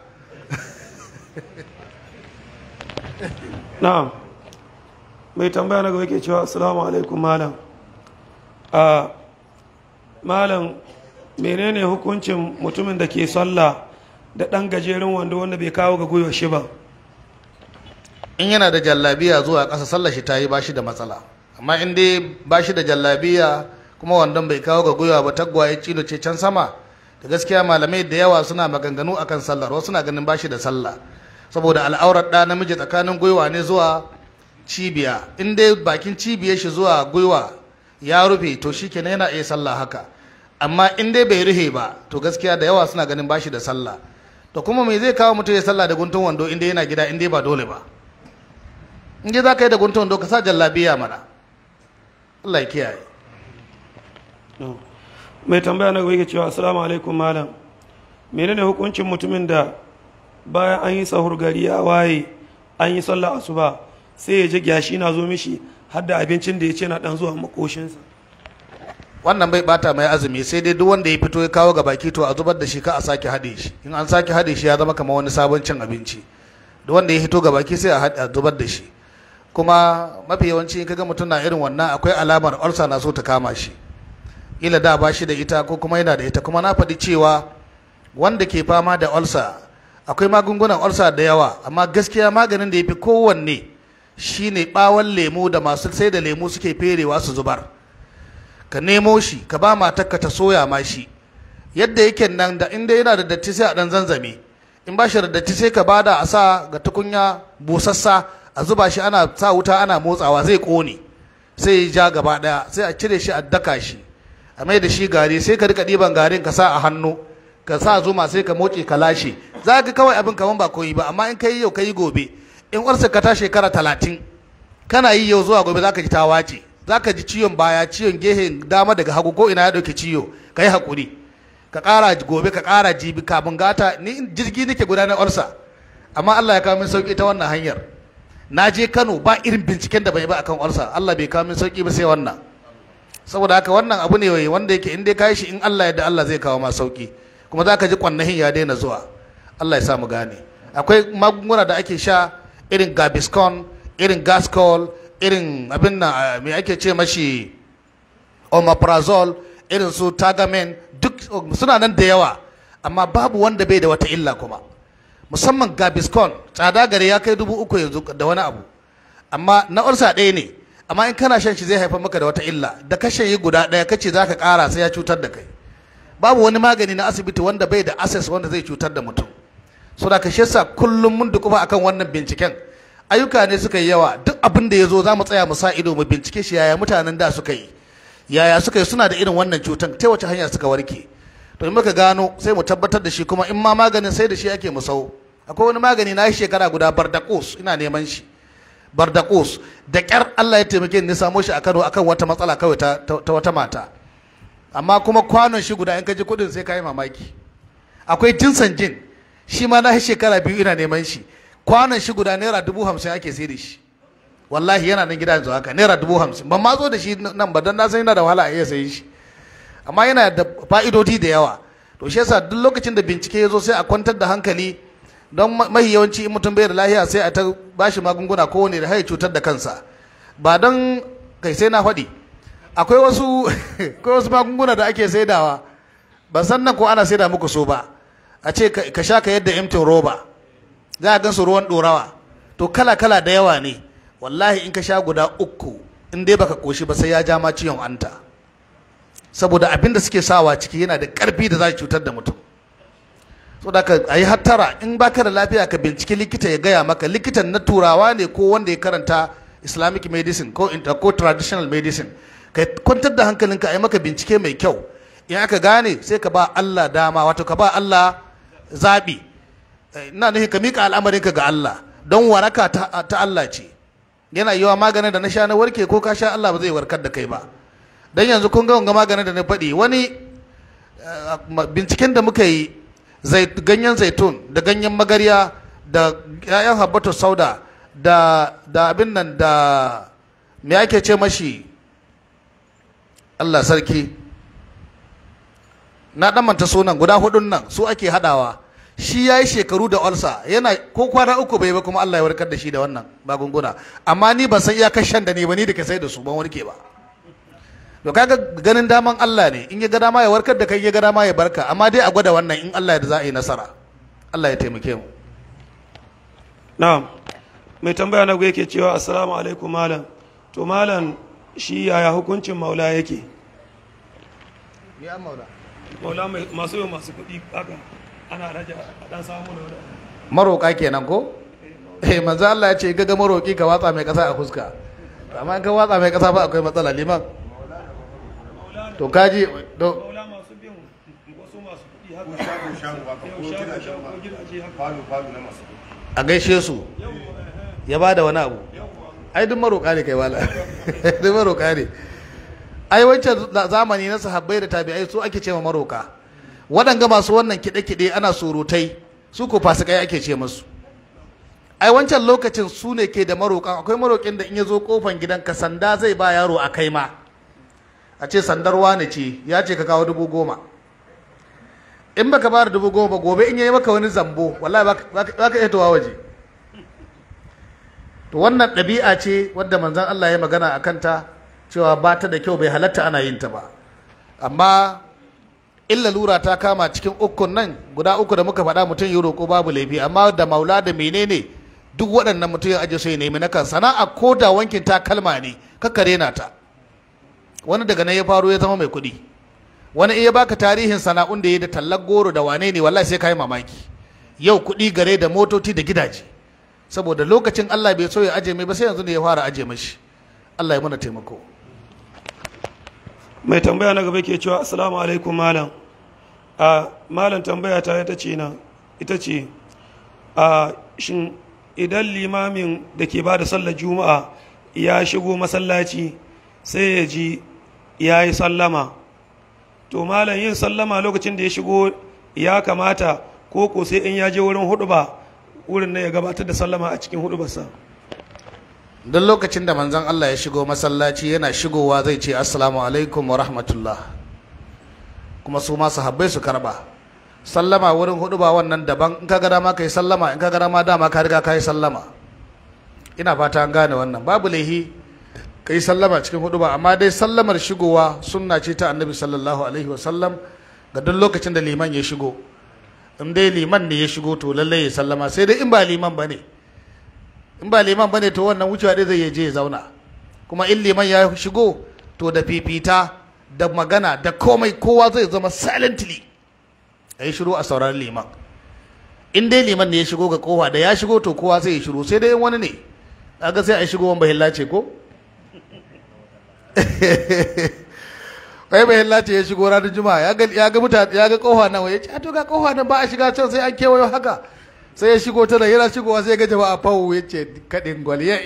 na'am mai tambaya na gaba yake cewa assalamu alaikum malam a malam menene hukuncin mutumin da ke sallah da ɗan gajeren wando wanda bai kawo ga gwiwa shi ba in yana da jallabiya zuwa ƙasa sallar shi ta yi bashi da matsala amma in dai bashi da jallabiya kuma wandon bai kawo ga gwiwa ba tagwaye cino ce can sama da gaskiya malamai da yawa suna maganganu akan sallar wasu na ganin bashi da sallah saboda al'aurar ɗa namiji tsakanin gwiwa ne zuwa cibiya in dai bakin cibiyar shi zuwa gwiwa ya rufe to shi kenan yana iya sallah haka amma in dai bai rufe ba to gaskiya da yawa suna ganin bashi da sallah to kuma me zai kawo mutum ya sallah da guntun wando in dai yana gida in dai ba dole ba in dai za ka yi da guntun wando ka sa jallabiya mana Allah ya kiyaye mai tambaya na gaba yake cewa assalamu alaikum malam menene hukuncin mutumin da bayan an yi sahur gari ya waye an yi sallah asuba sai ya ji gyashi na zo mishi har da abincin da ya ce na dan zuwa makoshinsa wannan bai bata mai azumi sai dai duk wanda ya fito ya kawo ga baki to a zubar da shi ka a sake haɗe shi in an sake haɗe shi ya zama kamar wani sabon cin abinci duk wanda ya hito ga baki sai a zubar da shi kuma mafi yawanci in kaga mutum na irin wannan akwai alamar ulcer na so ta kama shi ila da ba shi da ita ko kuma yana da ita kuma na faɗi cewa wanda ke fama da ulcer akwai magungunan ulcer da yawa amma gaskiya maganin da ya fi kowanne shine ɓawon lemu da masu sai da lemu suke ferewa su zubar ka nemo shi ka ba matarka ta soya ma shi yadda yake nan da inda yana da datti sai a dan zanzame in ba shi da datti sai ka bada a sa ga tukunya busassa a zuba shi ana sa wuta ana motsawa zai kone sai ya ja gaba daya sai a cire shi a daka shi a mai da shi gari sai ka rika ɗiban garin ka sa a hannu ka sa zuma sai ka moce ka lashe za ka kawai abin kaman ba koyi ba amma in ka yi yau ka yi gobe in warsa ka ta shekara talatin kana yi yau zuwa gobe za ka ji ta wace za ka ji ciwon baya ciwon gehen dama daga hagu ko ina ya ɗauke ciwo ka yi haƙuri ka ƙara gobe ka ƙara jibi kafin gata ni jirgi nake gudanar orsa amma Allah ya kawo min sauƙi ta wannan hanyar na je Kano ba irin binciken da bai ba akan orsa Allah bai kawo min sauƙi ba sai wannan saboda haka wannan abu ne wanda yake in dai ka yi shi in Allah yadda Allah zai kawo ma sauƙi kuma za ka ji kwannahin ya daina zuwa Allah ya sa mu gane akwai magunguna da ake sha irin gaviscon irin gascol irin abin nan me ake ce mashi omeprazole irin su tagamen duk suna nan da yawa amma babu wanda bai da wata illa kuma musamman gaviscon tsada gare ya kai dubu uku yanzu da wani abu amma na ulsa ɗaya ne amma in kana shan shi zai haifar maka da wata illa da ka yi guda ɗaya kace za ka ƙara sai ya cutar da kai babu wani magani na asibiti wanda bai da access wanda zai cutar da mutum so da kashe sa kullum mun dukufa akan wannan binciken ayyuka ne suka yi yawa duk abin da ya zo za mu tsaya mu sa ido mu bincike shi yaya mutanen da suka yi yaya suka yi suna da irin wannan cutan ta wace hanya suka warke to in muka gano sai mu tabbatar da shi kuma in ma maganin sai da shi ake mu sau akwai wani magani na shi shekara guda bardakos ina neman shi bardakos da kyar Allah ya taimake ni samo shi a Kano akan wata matsala kawai ta, ta, wata mata amma kuma kwanon shi guda in ka ji kudin sai ka yi mamaki akwai jinsan jin shi ma na shi shekara biyu ina neman shi kwanon shi guda naira dubu hamsin ake sai da shi wallahi yana nan gida yanzu haka naira dubu hamsin ban ma zo da shi nan ba don na san yana da wahala a iya sayi shi amma yana da fa'idodi da yawa to shi yasa duk lokacin da bincike ya zo sai a kwantar da hankali don mahi yawanci in mutum bai da lahiya sai a ta bashi magunguna kowane da haye cutar da kansa ba don kai sai na faɗi akwai wasu akwai wasu magunguna da ake saidawa ban san nan ko ana saida muku so ba a ce ka sha ka yadda emtin roba za a gansu ruwan ɗorawa to kala kala da yawa ne wallahi in ka sha guda uku in dai baka koshi ba sai ya ja ma ciwon anta saboda abin da suke sawa ciki yana da ƙarfi da za cutar da mutum saboda ka a yi hattara in baka da lafiya ka binciki likita ya gaya maka likitan na turawa ne ko wanda ya karanta islamic medicine ko, ko traditional medicine ka kwantar da hankalinka a yi maka bincike mai kyau in aka gane sai ka ba Allah dama wato ka ba Allah zaɓi ina nufin ka miƙa al'amarinka ga Allah don waraka ta, ta Allah ce yana yiwa maganin da na sha na warke ko ka sha Allah ba zai warkar da kai ba dan yanzu kun ga wanga maganin da na faɗi wani binciken da muka yi ganyen zaitun da ganyen magarya da 'ya'yan habbatu sauda da da abin nan da me ake ce mashi Allah sarki na manta sunan guda hudun nan su ake hadawa shi ya yi shekaru da olsa yana ko kwana uku bai ba kuma Allah ya warkar da shi da wannan magunguna amma ni ban san iyakar shan da ne ba ni da ka sai da su ban warke ba to kaga ganin daman Allah ne in ya ga dama ya warkar da kai ya ga dama ya barka amma dai a gwada wannan in Allah ya za a yi nasara Allah ya taimake mu na'am mai tambaya na yake cewa assalamu alaikum malam to malam shi yaya hukuncin maula yake maula masu yau masu kuɗi haka ana raja a dan samu da wani maroka kenan ko eh manzo Allah ya ce gaga maroki ka watsa mai kasa a fuska amma in ka watsa mai kasa ba akwai matsala liman to kaji to maula masu bin wasu masu kuɗi haka yau shago ko gidaje haka a gaishe su ya ba da wani abu ai duk maroka ne kai wala duk maroka ne ai wancan zamani na sahabbai da tabi'ai su ake cewa maroka waɗanga masu wannan kiɗe-kiɗe ana surutai su ko fasikai ake ce musu ai wancan lokacin su ne ke da marokan akwai marokin da in ya zo kofan gidanka sanda zai ba yaro a kai ma a ce sandar wane ce ya ce ka kawo dubu goma in baka ba da dubu goma ba gobe in yayi maka wani zambo wallahi ba ka iya towa waje to wannan ɗabi'a ce wadda manzon Allah ya magana a kanta cewa ba ta da kyau bai halatta ana yin ta ba amma illa lura ta kama cikin ukun nan guda uku da muka faɗa mutum yi roƙo babu laifi amma da maula da menene duk waɗannan mutum ya aje su ya nemi na kan sana'a ko da wankin takalma ne kakkare na ta wani daga nan ya faro ya zama mai kuɗi wani iya baka tarihin sana'un da ya da tallar goro da wane ne wallahi sai ka yi mamaki yau kuɗi gare da motoci da gidaje saboda lokacin Allah bai so ya aje mai ba sai yanzu ne ya fara aje mashi Allah ya mana taimako mai tambaya na gaba ke cewa assalamu alaikum malam a malam tambaya ta ita ce na ita ce a shin idan limamin da ke ba da sallar juma'a ya shigo masallaci sai ya ji ya yi sallama to malam yin sallama lokacin da ya shigo ya kamata ko ko sai in ya je wurin hudu ba wurin na ya gabatar da sallama a cikin hudu basa don lokacin da manzon Allah ya shigo masallaci yana shigowa zai ce assalamu alaikum wa rahmatullah kuma su ma sahabbai su karba sallama wurin hudu ba wannan daban in ka ga dama kai sallama in ka ga dama dama ka riga kai sallama ina fata an gane wannan babu laihi kai sallama cikin hudu ba amma dai sallamar shigowa sunna ce ta annabi sallallahu alaihi wa sallam ga duk lokacin da liman ya shigo in dai liman ne ya shigo to lallai ya sallama sai dai in ba liman bane in ba liman bane to wannan wucewa dai zai je ya zauna kuma in liman ya shigo to da fifita da magana da komai kowa zai zama silently a yi shiru a sauraron liman in dai liman ne ya shigo ga kowa da ya shigo to kowa sai ya shiru sai dai in wani ne kaga sai a yi shigo wani bahilla ce ko wai bahilla ce ya shigo ranar juma'a ya ga ya ga mutane ya ga kowa nan ya ce a to ga kowa nan ba a shiga can sai an kewayo haka sai ya shigo ta da yana shigowa sai ya ga jama'a fawo ya ce kaɗin gwal ya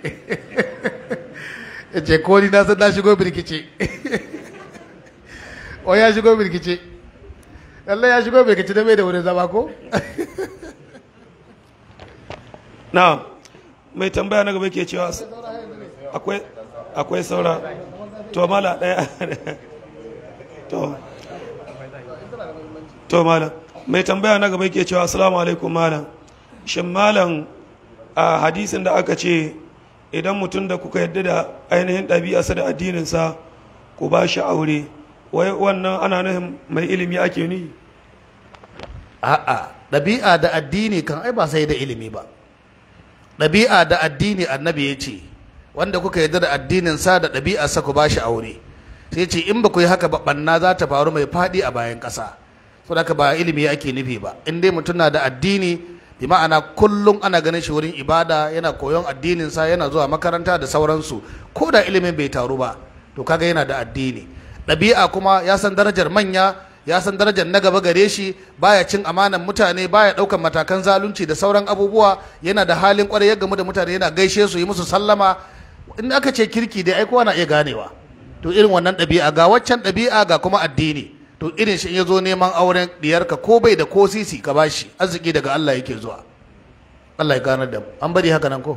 ya ce ko ni na san na shigo birkice o ya shigo birkice lallai ya shigo birkice da bai da wurin zama ko na mai tambaya na gaba ke cewa akwai akwai saura to mala ɗaya to to malam mai tambaya na gaba ke cewa assalamu alaikum malam shin malam a hadisin da aka ce idan mutum da kuka yadda da ainihin ɗabi'arsa da addininsa ku ba shi aure wai wannan ana nufin mai ilimi ake ni a'a ɗabi'a da addini kan ai ba sai da ilimi ba ɗabi'a da addini annabi ya ce wanda kuka yarda da addinin sa da ɗabi'arsa ku bashi aure sai ce in ba ku yi haka ba ɓanna za ta faru mai faɗi a bayan ƙasa so da ba ilimi ake nufi ba in dai mutum na da addini bi ma'ana kullum ana ganin shi wurin ibada yana koyon addinin sa yana zuwa makaranta da sauransu ko da ilimin bai taru ba to kaga yana da addini ɗabi'a kuma ya san darajar manya ya san darajar na gaba gare shi baya cin amanan mutane baya ɗaukan matakan zalunci da sauran abubuwa yana da halin kwarai ya gamu da mutane yana gaishe su yi musu sallama in aka ce kirki dai ai kowa na iya ganewa to irin wannan ɗabi'a ga waccan ɗabi'a ga kuma addini to irin shi in ya zo neman auren diyarka ko bai da ko sisi ka bashi arziki daga Allah yake zuwa Allah ya ganar da mu an bari haka nan ko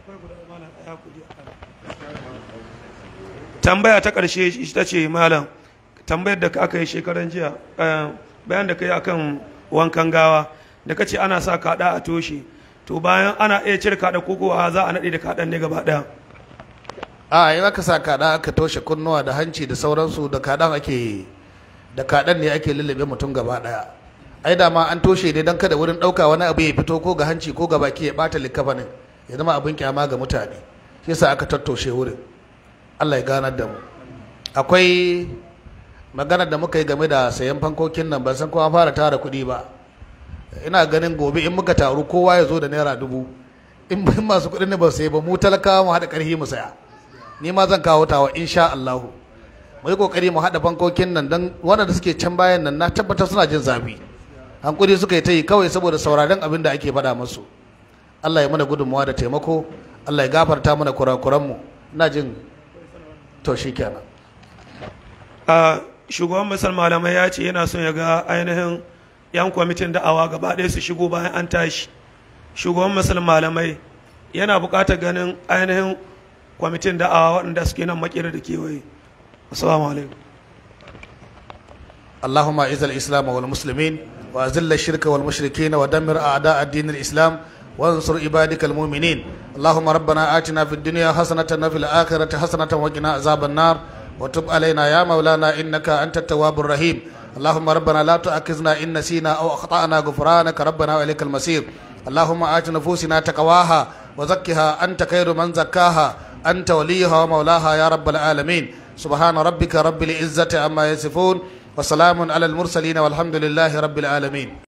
tambaya ta ƙarshe ita ce malam tambayar da aka yi shekaran jiya bayan da ka yi akan wankan gawa da ka ce ana sa kaɗa a toshe to bayan ana iya cire kaɗa koko za a naɗe da kaɗan ne gaba ɗaya a in aka sa kaɗa aka toshe kunnuwa da hanci da sauransu da kaɗan ake da kaɗan ne ake lullube mutum gaba ɗaya ai da ma an toshe ne don kada wurin ɗauka wani abu ya fito ko ga hanci ko ga baki ya ɓata likafanin ya zama abin kyama ga mutane shi yasa aka tattoshe wurin Allah ya ganar da mu akwai maganar da muka yi game da sayan fankokin nan ban san kuma fara tara kuɗi ba ina ganin gobe in muka taru kowa ya zo da naira dubu in masu kuɗin ne ba sai ba mu talakawa mu haɗa ƙarfi mu saya ni ma zan kawo tawa insha Allahu mu yi kokari mu haɗa fankokin nan don wanda suke can bayan nan na tabbatar suna jin zafi hankuri suka yi ta yi kawai saboda sauraron abin da ake faɗa musu Allah ya mana gudunmawa da taimako Allah ya gafarta mana kurakuranmu ina jin to shikenan a shugaban misal malamai ya ce yana son ya ga ainihin yan kwamitin da'awa gaba ɗaya su shigo bayan an tashi shugaban misal malamai yana buƙatar ganin ainihin kwamitin da'awa waɗanda suke nan makera da kewaye assalamu alaikum اللهم اعز الاسلام والمسلمين واذل الشرك والمشركين ودمر اعداء الدين الاسلام وانصر عبادك المؤمنين اللهم ربنا آتنا في الدنيا حسنة وفي الآخرة حسنة وقنا عذاب النار وتب علينا يا مولانا إنك أنت التواب الرحيم اللهم ربنا لا تؤاخذنا إن نسينا أو أخطأنا غفرانك ربنا وإليك المصير اللهم آت نفوسنا تقواها وزكها أنت خير من زكاها أنت وليها ومولاها يا رب العالمين سبحان ربك رب العزة عما يصفون وسلام على المرسلين والحمد لله رب العالمين